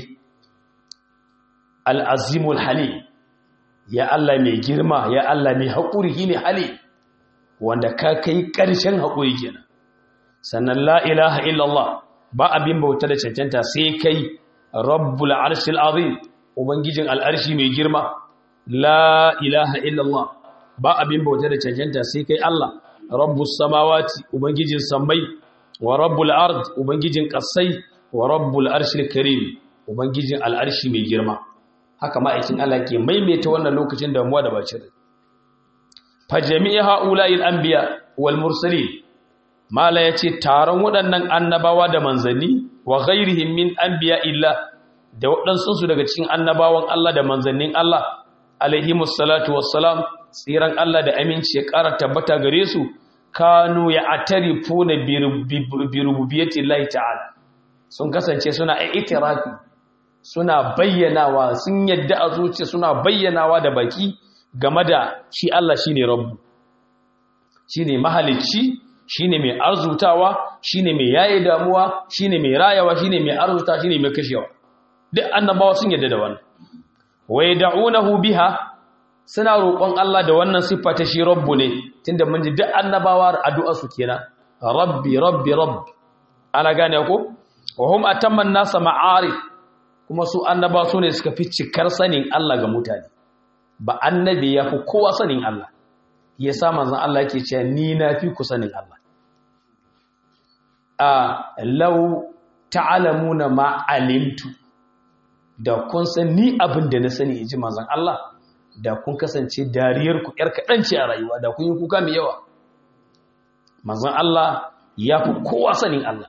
al-azimul halim ya Allah mai girma ya Allah mai haƙuri shine halim wanda ka kai ƙarshen haƙuri kenan sannan la ilaha illallah ba abin bauta da cancanta sai kai rabbul arshil azim ubangijin al'arshi mai girma la ilaha illallah ba abin bauta da cancanta sai kai Allah rabbus samawati ubangijin sammai wa rabbul ard ubangijin kasai wa rabbul arshil karim ubangijin al'arshi mai girma haka ma'aikin Allah ke maimaita wannan lokacin damuwa da bacin fa jami'a ha'ula'il anbiya wal mursalin mala ya ce taron waɗannan annabawa da manzanni wa ghairihim min anbiya illa da waɗansunsu daga cikin annabawan Allah da manzannin Allah alaihimus salatu wassalam tsiran Allah da aminci ya ƙara tabbata gare su kanu ya atarifuna bi rububiyyati Allah ta'ala sun kasance suna itirafi suna bayyanawa sun yadda a zuciya suna bayyanawa da baki game da shi Allah shine rabbu shine mahalicci shine mai arzutawa shine mai yaye damuwa shine mai rayawa shine mai arzuta shine mai kashewa duk annabawa sun yadda da wannan wa yad'unahu biha suna roƙon Allah da wannan siffa ta shi rabbu ne tunda mun ji duk annabawa addu'ar su kenan rabbi rabbi rabbi ana gane ko wa hum atamman nasa ma'arif kuma su annaba su ne suka fi cikar sanin Allah ga mutane ba annabi ya fi kowa sanin Allah ya sa manzan Allah yake cewa ni na fi ku sanin Allah a lau ta'alamuna ma alimtu da kun san ni abin da na sani in ji manzan Allah da kun kasance dariyar ku yar kaɗan ce a rayuwa da kun yi kuka mai yawa manzan Allah ya fi kowa sanin Allah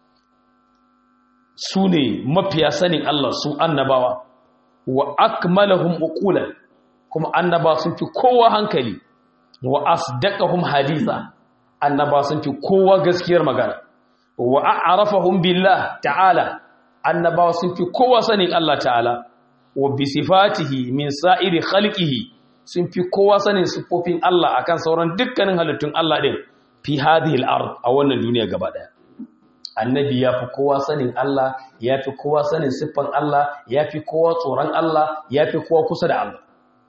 su ne mafiya sanin Allah su annabawa wa akmalahum uqulan kuma annaba sun fi kowa hankali wa asdaqahum haditha annaba sun fi kowa gaskiyar magana wa a'rafahum billah ta'ala annaba sun fi kowa sanin Allah ta'ala wa bi sifatihi min sa'iri khalqihi sun fi kowa sanin sifofin Allah akan sauran dukkanin halittun Allah din fi hadhihi al-ard a wannan duniya gaba daya annabi ya fi kowa sanin Allah ya fi kowa sanin siffan Allah ya fi kowa tsoron Allah ya fi kowa kusa da Allah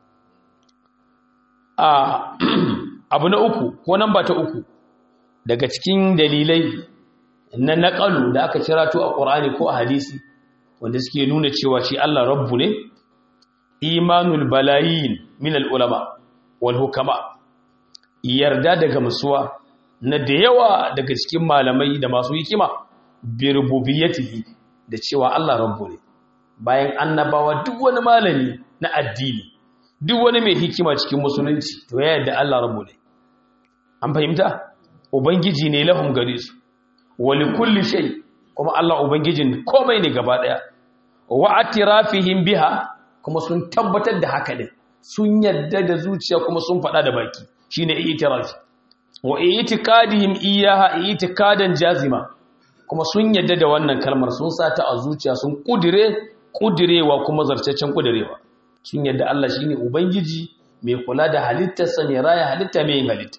abu na uku ko nan ba ta uku daga cikin dalilai na naƙalu da aka kira to a ƙorani ko a hadisi wanda suke nuna cewa shi Allah rabbu ne imanul balayin min al'ulama wal hukama yarda daga musuwa na da yawa daga cikin malamai da masu hikima bi rububiyyatihi da cewa Allah rabbu ne bayan annabawa duk wani malami na addini duk wani mai hikima cikin musulunci to ya yarda Allah rabbu ne an fahimta ubangiji ne lahum gare su wali kulli shay kuma Allah ubangijin komai ne gaba daya wa atirafihim biha kuma sun tabbatar da haka din sun yadda da zuciya kuma sun faɗa da baki shine itirafi wa itiqadihim iyaha itiqadan jazima kuma sun yadda da wannan kalmar sun sata a zuciya sun kudire kudirewa kuma zartaccen kudirewa sun yadda Allah shine ubangiji mai kula da halittarsa mai raya halitta mai yin halitta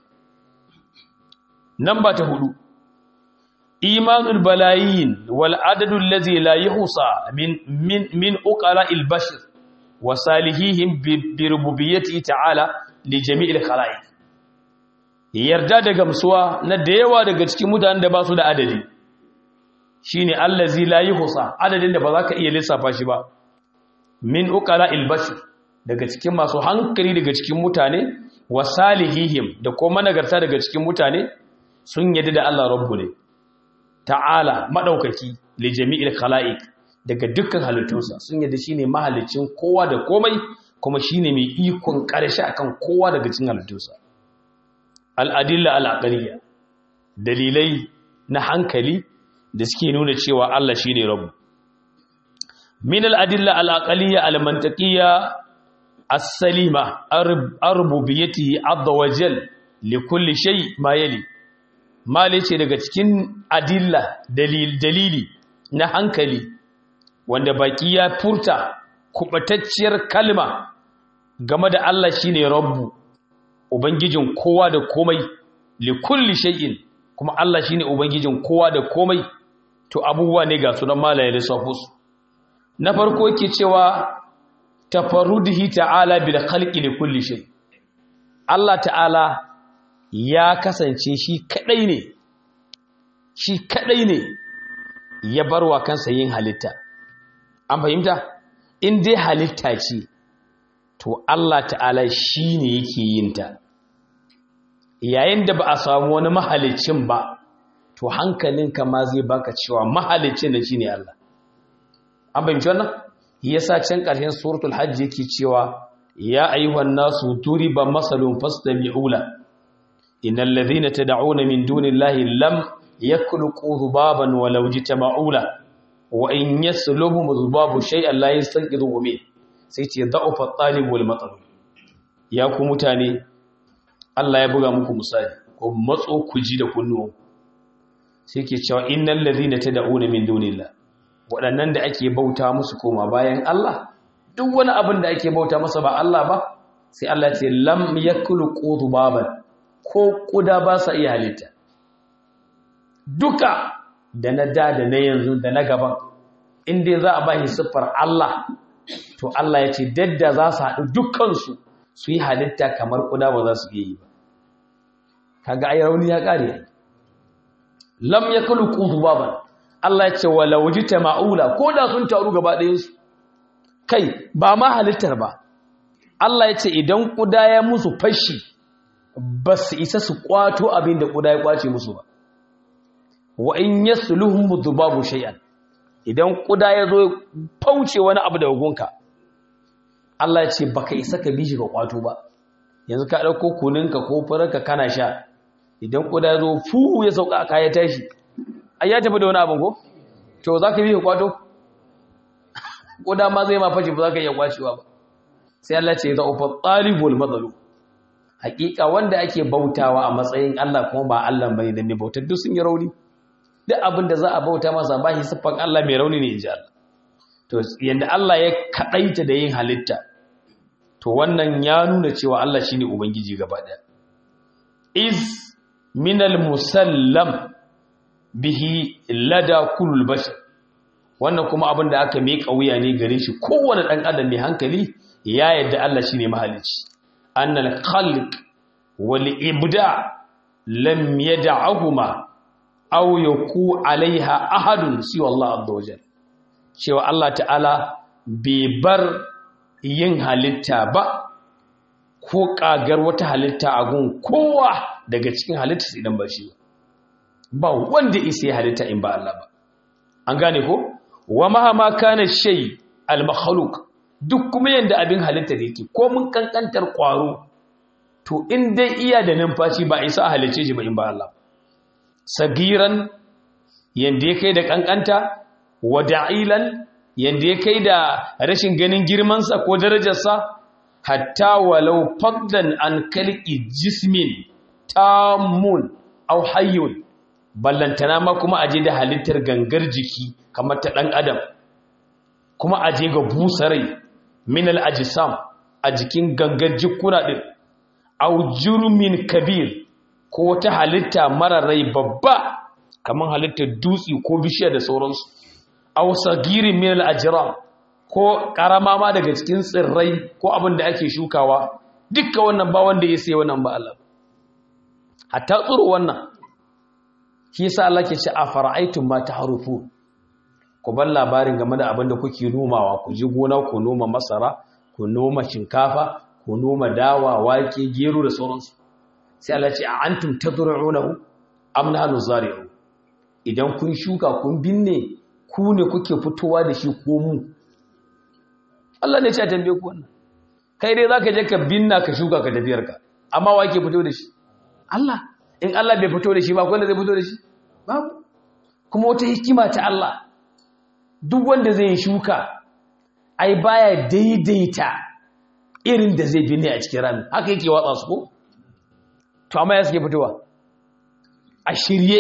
namba ta hudu imanul balayin wal adadu allazi la yuhsa min min min uqala'il bashar wa salihihim bi rububiyyati ta'ala li jami'il khalaiq yarda da gamsuwa na da yawa daga cikin mutanen da ba su da adadi shine allazi la yuhsa adadin da ba za ka iya lissafa shi ba min uqala'il bashar daga cikin masu hankali daga cikin mutane wa salihihim da kuma nagarta daga cikin mutane sun yadda da Allah rabbu ne ta'ala madaukaki li jami'il khalaiq daga dukkan halittunsa sun yadda shine mahalicin kowa da komai kuma shine mai ikon karshe akan kowa daga cikin halittunsa al-adilla al-aqliyya dalilai na hankali da suke nuna cewa Allah shine rabbu min al-adilla al-aqliyya al-mantaqiyya as-salima ar-rububiyyatihi azza wa jal li kulli shay ma yali mali ce daga cikin adilla dalil dalili na hankali wanda baki ya furta kubatacciyar kalma game da Allah shine rabbu ubangijin kowa da komai li kulli shay'in kuma Allah shine ubangijin kowa da komai to abubuwa ne ga sunan malaye da safus na farko yake cewa tafarrudihi ta'ala bil khalqi li kulli shay Allah ta'ala ya kasance shi kadai ne shi kadai ne ya barwa kansa yin halitta an fahimta in dai halitta ce to Allah ta'ala shi ne yake yin ta yayin da ba a samu wani mahalicin ba to hankalinka ma zai baka cewa mahalicin da shine Allah an fahimci wannan yasa can ƙarshen suratul hajj yake cewa ya ayyuhan nasu turiba masalun fastami'u la innal ladhina tad'una min dunillahi lam yakhluqu dhubaban walau jitama'u la wa in yasluhum dhubabu shay'an la yastanqidhu min sai ce da'ufa at-talib wal matalub ya ku mutane Allah ya buga muku misali ko matso ku ji da kunnuwan sai ke cewa innal ladhina tad'una min dunillahi waɗannan da ake bauta musu koma bayan Allah duk wani abin da ake bauta masa ba Allah ba sai Allah ce lam yakulu qudubaban ko kuda ba sa iya halitta duka da na da da na yanzu da na gaban inda za a ba shi siffar Allah to Allah ya ce dadda za su haɗu dukkansu su yi halitta kamar kuda ba za su iya yi ba kaga ai rauni ya ƙare lam yakulu qudubaban Allah ya ce wala wajita ma'ula ko da sun taru gaba ɗayansu kai ba ma halittar ba Allah ya ce idan ƙuda ya musu fashi ba su isa su ƙwato abin da ƙuda ya ƙwace musu ba wa in ya suluhun babu shay'an idan ƙuda ya zo fauce wani abu da gunka Allah ya ce baka isa ka bi shi ka ƙwato ba yanzu ka ɗauko kuninka ko fararka kana sha idan ƙuda ya zo fuhu ya sauka a kaya tashi ai ya tafi da wani abin ko to za ka bi ka ƙwato ƙuda ma zai ma fashi ba za ka iya ƙwacewa ba sai Allah ce za ufa talibul matsalu hakika wanda ake bautawa a matsayin Allah kuma ba Allah bane da mai bautar duk sun yi rauni duk abin da za a bauta masa ba shi siffan Allah mai rauni ne inji Allah to yanda Allah ya kadaita da yin halitta to wannan ya nuna cewa Allah shine ubangiji gaba daya is minal musallam bihi lada kulul bashar wannan kuma abin da aka mai wuya ne gare shi kowane dan adam mai hankali ya yadda Allah shine mahalicci annal khalq wal ibda lam yad'ahuma aw yaku alaiha ahadun siwa Allah azza wajal cewa Allah ta'ala bai bar yin halitta ba ko kagar wata halitta a gun kowa daga cikin halitta idan ba shi ba wanda isa ya halitta in ba Allah ba an gane ko wa mahama kana shay al makhluq duk kuma yanda abin halitta da yake ko mun kankantar kwaro to in dai iya da numfashi ba isa halice shi ba in ba Allah sagiran yanda ya kai da kankanta wa da'ilan yanda ya kai da rashin ganin girmansa ko darajarsa hatta walau faddan an kalki jismin tamun au hayyun ballantana ma kuma aje da halittar gangar jiki kamar ta ɗan adam kuma aje ga busarai minal ajisam a jikin gangar jikuna ɗin au jurmin kabir ko wata halitta mara rai babba kamar halittar dutse ko bishiya da sauransu au sagirin minal ajram ko karama ma daga cikin tsirrai ko abin da ake shukawa dukka wannan ba wanda ya sai wannan ba Allah hatta tsiro wannan shi yasa Allah ke ce a fara'aitun ma tahrufu ku bar labarin game da abin da kuke nomawa ku ji gona ku noma masara ku noma shinkafa ku noma dawa wake gero da sauransu sai Allah ce a antum tadru'unahu am nahnu zari'un idan kun shuka kun binne ku ne kuke fitowa da shi ko mu Allah ne ya ce a tambaye ku wannan kai dai zaka je ka binna ka shuka ka tafiyar ka amma wa ke fito da shi Allah in Allah bai fito da shi ba wanda zai fito da shi babu kuma wata hikima ta Allah duk wanda zai yi shuka ai baya daidaita irin da zai binne a cikin rami haka yake watsa su ko to amma ya suke fitowa a shirye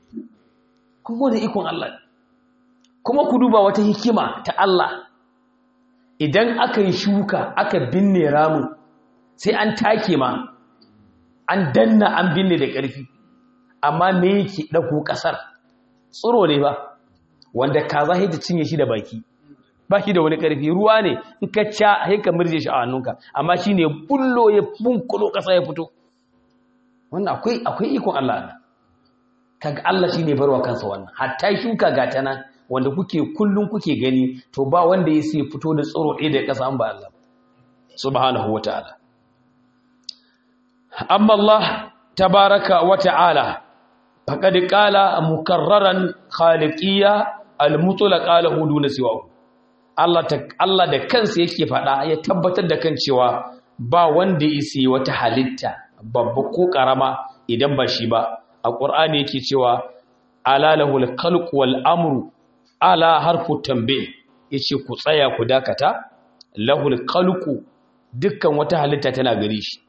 kuma da ikon Allah kuma ku duba wata hikima ta Allah idan aka yi shuka aka binne ramin sai an take ma an danna an binne da ƙarfi amma me yake ɗauko ƙasar tsiro ne ba wanda kaza sai ta cinye shi da baki ba shi da wani ƙarfi ruwa ne in ka ca sai ka murje shi a hannunka amma shi ne bullo ya bunkulo ƙasa ya fito wannan akwai akwai ikon Allah ne kaga Allah shine barwa kansa wannan hatta shuka ga ta nan wanda kuke kullun kuke gani to ba wanda ya sai fito da tsiro ɗaya da ƙasa an ba Allah subhanahu wataala amma Allah tabaraka wata'ala faqad qala mukarraran khaliqiyya al-mutlaq qala huduna siwa Allah ta Allah da kansa yake fada ya tabbatar da kan cewa ba wanda yake wata halitta babba ko karama idan ba shi ba a Qur'ani yake cewa ala lahul khalq wal amru ala harfu tanbih yace ku tsaya ku dakata lahul khalqu dukkan wata halitta tana gare shi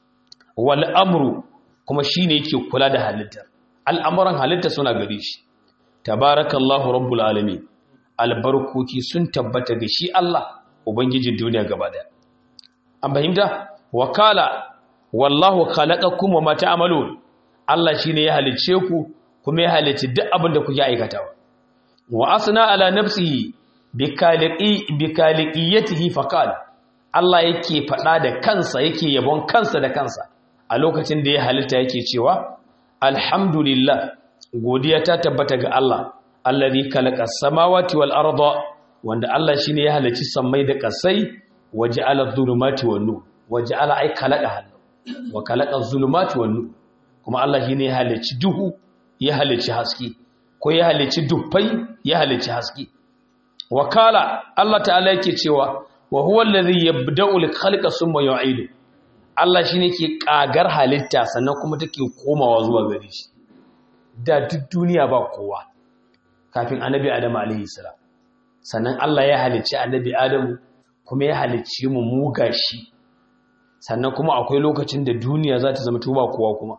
wal amru kuma shine yake kula da halitta al'amuran halitta suna gare shi tabarakallahu rabbul alamin albarkoki sun tabbata ga shi Allah ubangijin duniya gaba daya an fahimta wakala wallahu khalaqakum wama ta'malun Allah shine ya halice ku kuma ya halice duk abin da kuke aikatawa wa asna ala nafsihi bikaliqi bikaliqiyatihi faqal Allah yake fada da kansa yake yabon kansa da kansa a lokacin da ya halitta yake cewa alhamdulillah godiya ta tabbata ga Allah allazi khalaqa samawati wal arda wanda Allah shine ya halicci sammai da kasai waja'ala dhulumati wan nur waja'ala ay khalaqa halu wa khalaqa dhulumati wan nur kuma Allah shine ya halicci duhu ya halicci haske ko ya halicci dufai ya halicci haske wakala Allah ta'ala yake cewa wa huwa allazi yabda'u al khalqa thumma yu'idu Allah shi ne ke ƙagar halitta sannan kuma take komawa zuwa gare shi da duk duniya ba kowa kafin annabi adamu alaihi salam sannan Allah ya halicci annabi adamu kuma ya halicci mu muga shi sannan kuma akwai lokacin da duniya za ta zama tuba kowa kuma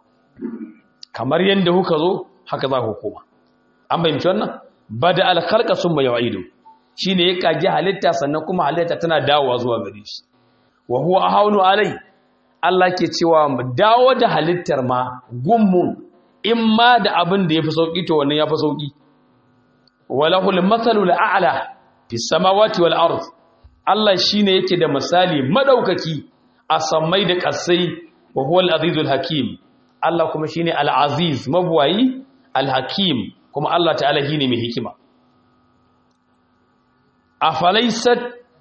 kamar yadda kuka zo haka za ku koma an bayyance wannan bada al-khalqa summa yu'idu shine ya kage halitta sannan kuma halitta tana dawowa zuwa gare shi wa huwa ahawnu alai Allah ke cewa mu dawo da halittar ma gummun in ma da abin da ya fi sauƙi to wannan ya fi sauƙi walahul matsalul a'la fi samawati wal ard Allah shine yake da misali madaukaki a sammai da ƙasai wa huwal azizul hakim Allah kuma shine al aziz mabwayi al hakim kuma Allah ta'ala shine mai hikima afalaysat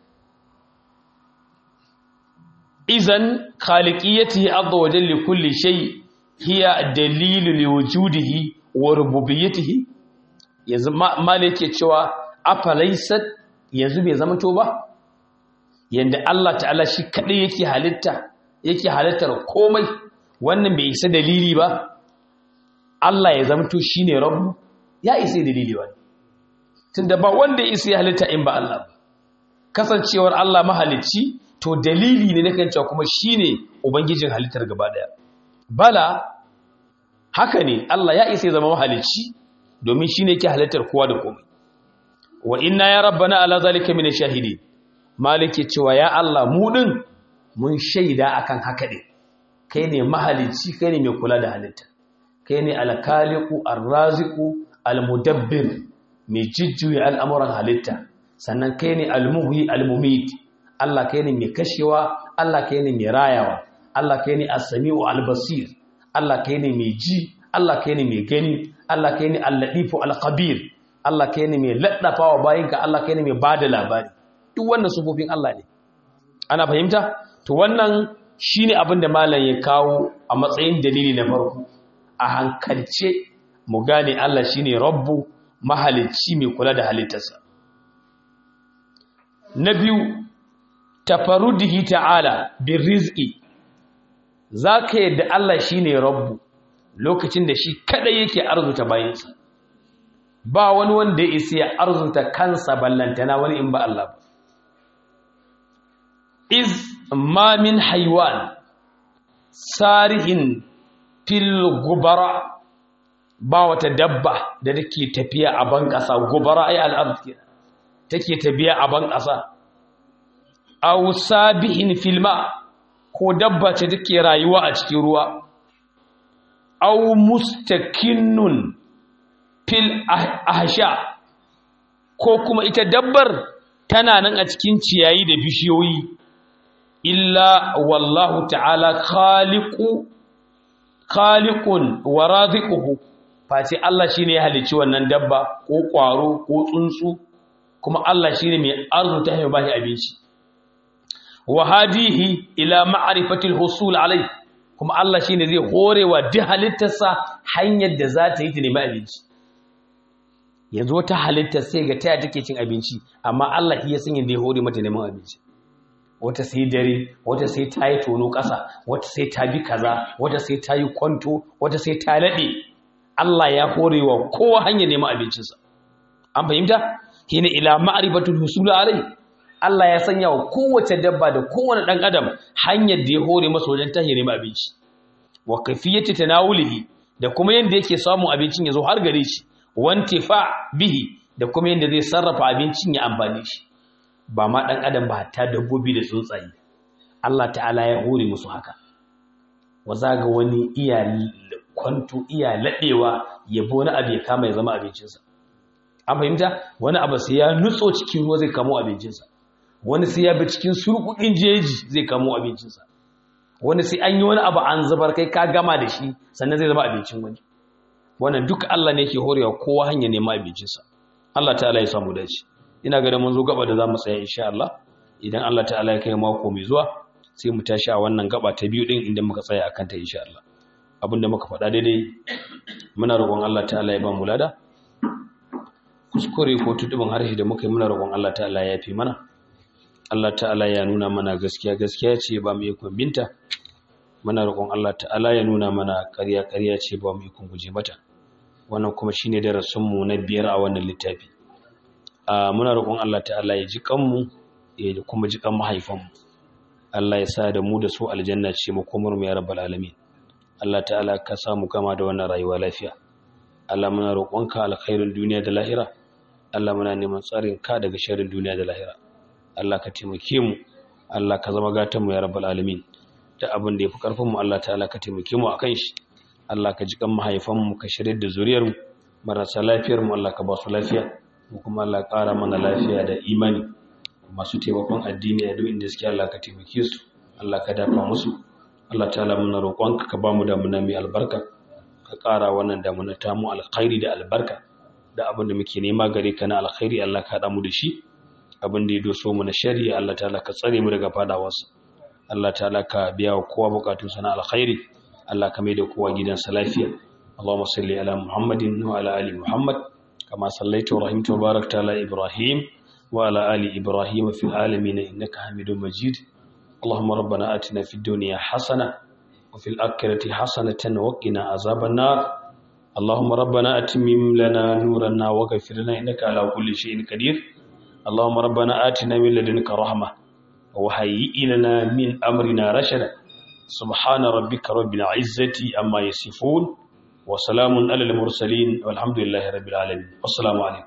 izan khaliqiyatihi azza wa jalla kulli shay hiya dalilu liwujudihi wa rububiyyatihi yanzu mala yake cewa afalaysat yanzu bai zama to ba yanda Allah ta'ala shi kadai yake halitta yake halittar komai wannan bai isa dalili ba Allah ya zama to shine rabbu ya isa dalili ba tunda ba wanda ya isa ya halitta in ba Allah ba kasancewar Allah mahalicci to dalili ne na kan cewa kuma shine ubangijin halittar gaba daya bala haka ne Allah ya isa ya zama mahalicci domin shine yake halittar kowa da komai wa inna ya rabbana ala zalika min shahidi malike cewa ya Allah mu din mun shaida akan haka din kai ne mahalicci kai ne mai kula da halitta kai ne alkaliku arraziku almudabbir mai jijjuya al'amuran halitta sannan kai ne almuhi almumit Allah kai ne mai kashewa Allah kai ne mai rayawa Allah kai ne as-sami'u al-basir Allah kai ne mai ji Allah kai ne mai gani Allah kai ne al-latifu al-khabir Allah kai ne mai laddafawa bayinka Allah kai ne mai bada labari duk wannan sufofin Allah ne ana fahimta to wannan shine abin da malam ya kawo a matsayin dalili na farko a hankalce mu gane Allah shine rabbu mahalicci mai kula da halittarsa na biyu tafarudihi ta'ala bin rizqi zaka yadda Allah shine rabbu lokacin da shi kada yake arzuta bayansa ba wani wanda ya isa ya arzuta kansa ballantana wani in ba Allah ba iz ma min haywan sarihin fil gubara ba wata dabba da take tafiya a ban ƙasa gubara ai al'ard take tafiya a ban ƙasa aw sabihin filma ko dabba ce take rayuwa a cikin ruwa aw mustakinnun fil ahsha ko kuma ita dabbar tana nan a cikin ciyayi da bishiyoyi illa wallahu ta'ala khaliqu khaliqun wa raziquhu face Allah shine ya halicci wannan dabba ko kwaro ko tsuntsu kuma Allah shine mai arzuta ya bashi abinci wa hadihi ila ma'rifati al-husul alai kuma Allah shine zai horewa duk halittarsa hanyar da za ta yi ta nemi abinci yanzu wata halittar sai ga taya take cin abinci amma Allah ya san yadda ya hore mata neman abinci wata sai dare wata sai ta yi tono ƙasa wata sai ta bi kaza wata sai ta yi kwanto wata sai ta laɗe Allah ya hore wa kowa hanyar neman abincinsa an fahimta hina ila ma'rifatul husul alai Allah ya sanya wa kowace dabba da kowane ɗan adam hanyar da ya hore masa wajen ta neman abinci wa kafiyati tanawulihi da kuma yanda yake samun abincin ya zo har gare shi wantifa bihi da kuma yanda zai sarrafa abincin ya amfane shi ba ma ɗan adam ba ta dabbobi da tsuntsaye Allah ta'ala ya hore musu haka wa zaga wani iya kwanto iya laɗewa ya bi wani abu ya kama ya zama abincinsa an fahimta wani abu sai ya nutso cikin ruwa zai kamo abincinsa wani sai ya bi cikin surkukin jeji zai kamo abincinsa wani sai an yi wani abu an zubar kai ka gama da shi sannan zai zama abincin wani wannan duk Allah ne ke horewa kowa hanya nema abincinsa Allah ta'ala ya samu dace ina ga da mun zo gaba da zamu tsaya insha Allah idan Allah ta'ala ya kai mako mai zuwa sai mu tashi a wannan gaba ta biyu din inda muka tsaya akan ta insha Allah abinda muka faɗa daidai muna roƙon Allah ta'ala ya ba mu lada kuskure ko tudubin harshe da muka yi muna roƙon Allah ta'ala ya yafi mana Allah ta'ala ya nuna mana gaskiya gaskiya ce ba mu ikon binta muna roƙon Allah ta'ala ya nuna mana ƙarya ƙarya ce ba mu ikon guje mata wannan kuma shine darasin mu na biyar a wannan littafi a muna roƙon Allah ta'ala ya ji kanmu ya kuma ji kan mahaifanmu Allah ya sa da mu da su aljanna ce mu komar mu ya rabbal alamin Allah ta'ala ka samu gama da wannan rayuwa lafiya Allah muna roƙonka alkhairin duniya da lahira Allah muna neman tsarin ka daga sharrin duniya da lahira Allah ka taimake mu Allah ka zama gatan mu ya rabbal alamin da abin da yafi karfin mu Allah ta'ala ka taimake mu akan shi Allah ka ji kan mahaifan mu ka shirye da zuriyar mu marasa lafiyar mu Allah ka ba su lafiya mu kuma Allah ƙara mana lafiya da imani masu taimakon addini a duk inda suke Allah ka taimake su Allah ka dafa musu Allah ta'ala muna roƙonka ka ba mu damuna mai albarka ka ƙara wannan damuna ta mu alkhairi da albarka da abin da muke nema gare ka na alkhairi Allah ka haɗa mu da shi abin da ya doso mu na shari'a Allah ta'ala ka tsare mu daga fadawarsa Allah ta'ala ka biya wa kowa bukatunsa na alkhairi Allah ka mai da kowa gidansa lafiya Allahumma salli ala Muhammadin wa ala ali Muhammad kama sallaita wa rahimta wa barakta ala Ibrahim wa ala ali Ibrahim fil alamin innaka Hamidum Majid Allahumma rabbana atina fid dunya hasana wa fil akhirati hasanatan wa qina azaban nar اللهم ربنا أتمم لنا نورنا وغفر لنا إنك على كل شيء قدير اللهم ربنا آتنا من لدنك رحمة وهيئ لنا من أمرنا رشدا سبحان ربك رب العزة أما يصفون وسلام على المرسلين والحمد لله رب العالمين والسلام عليكم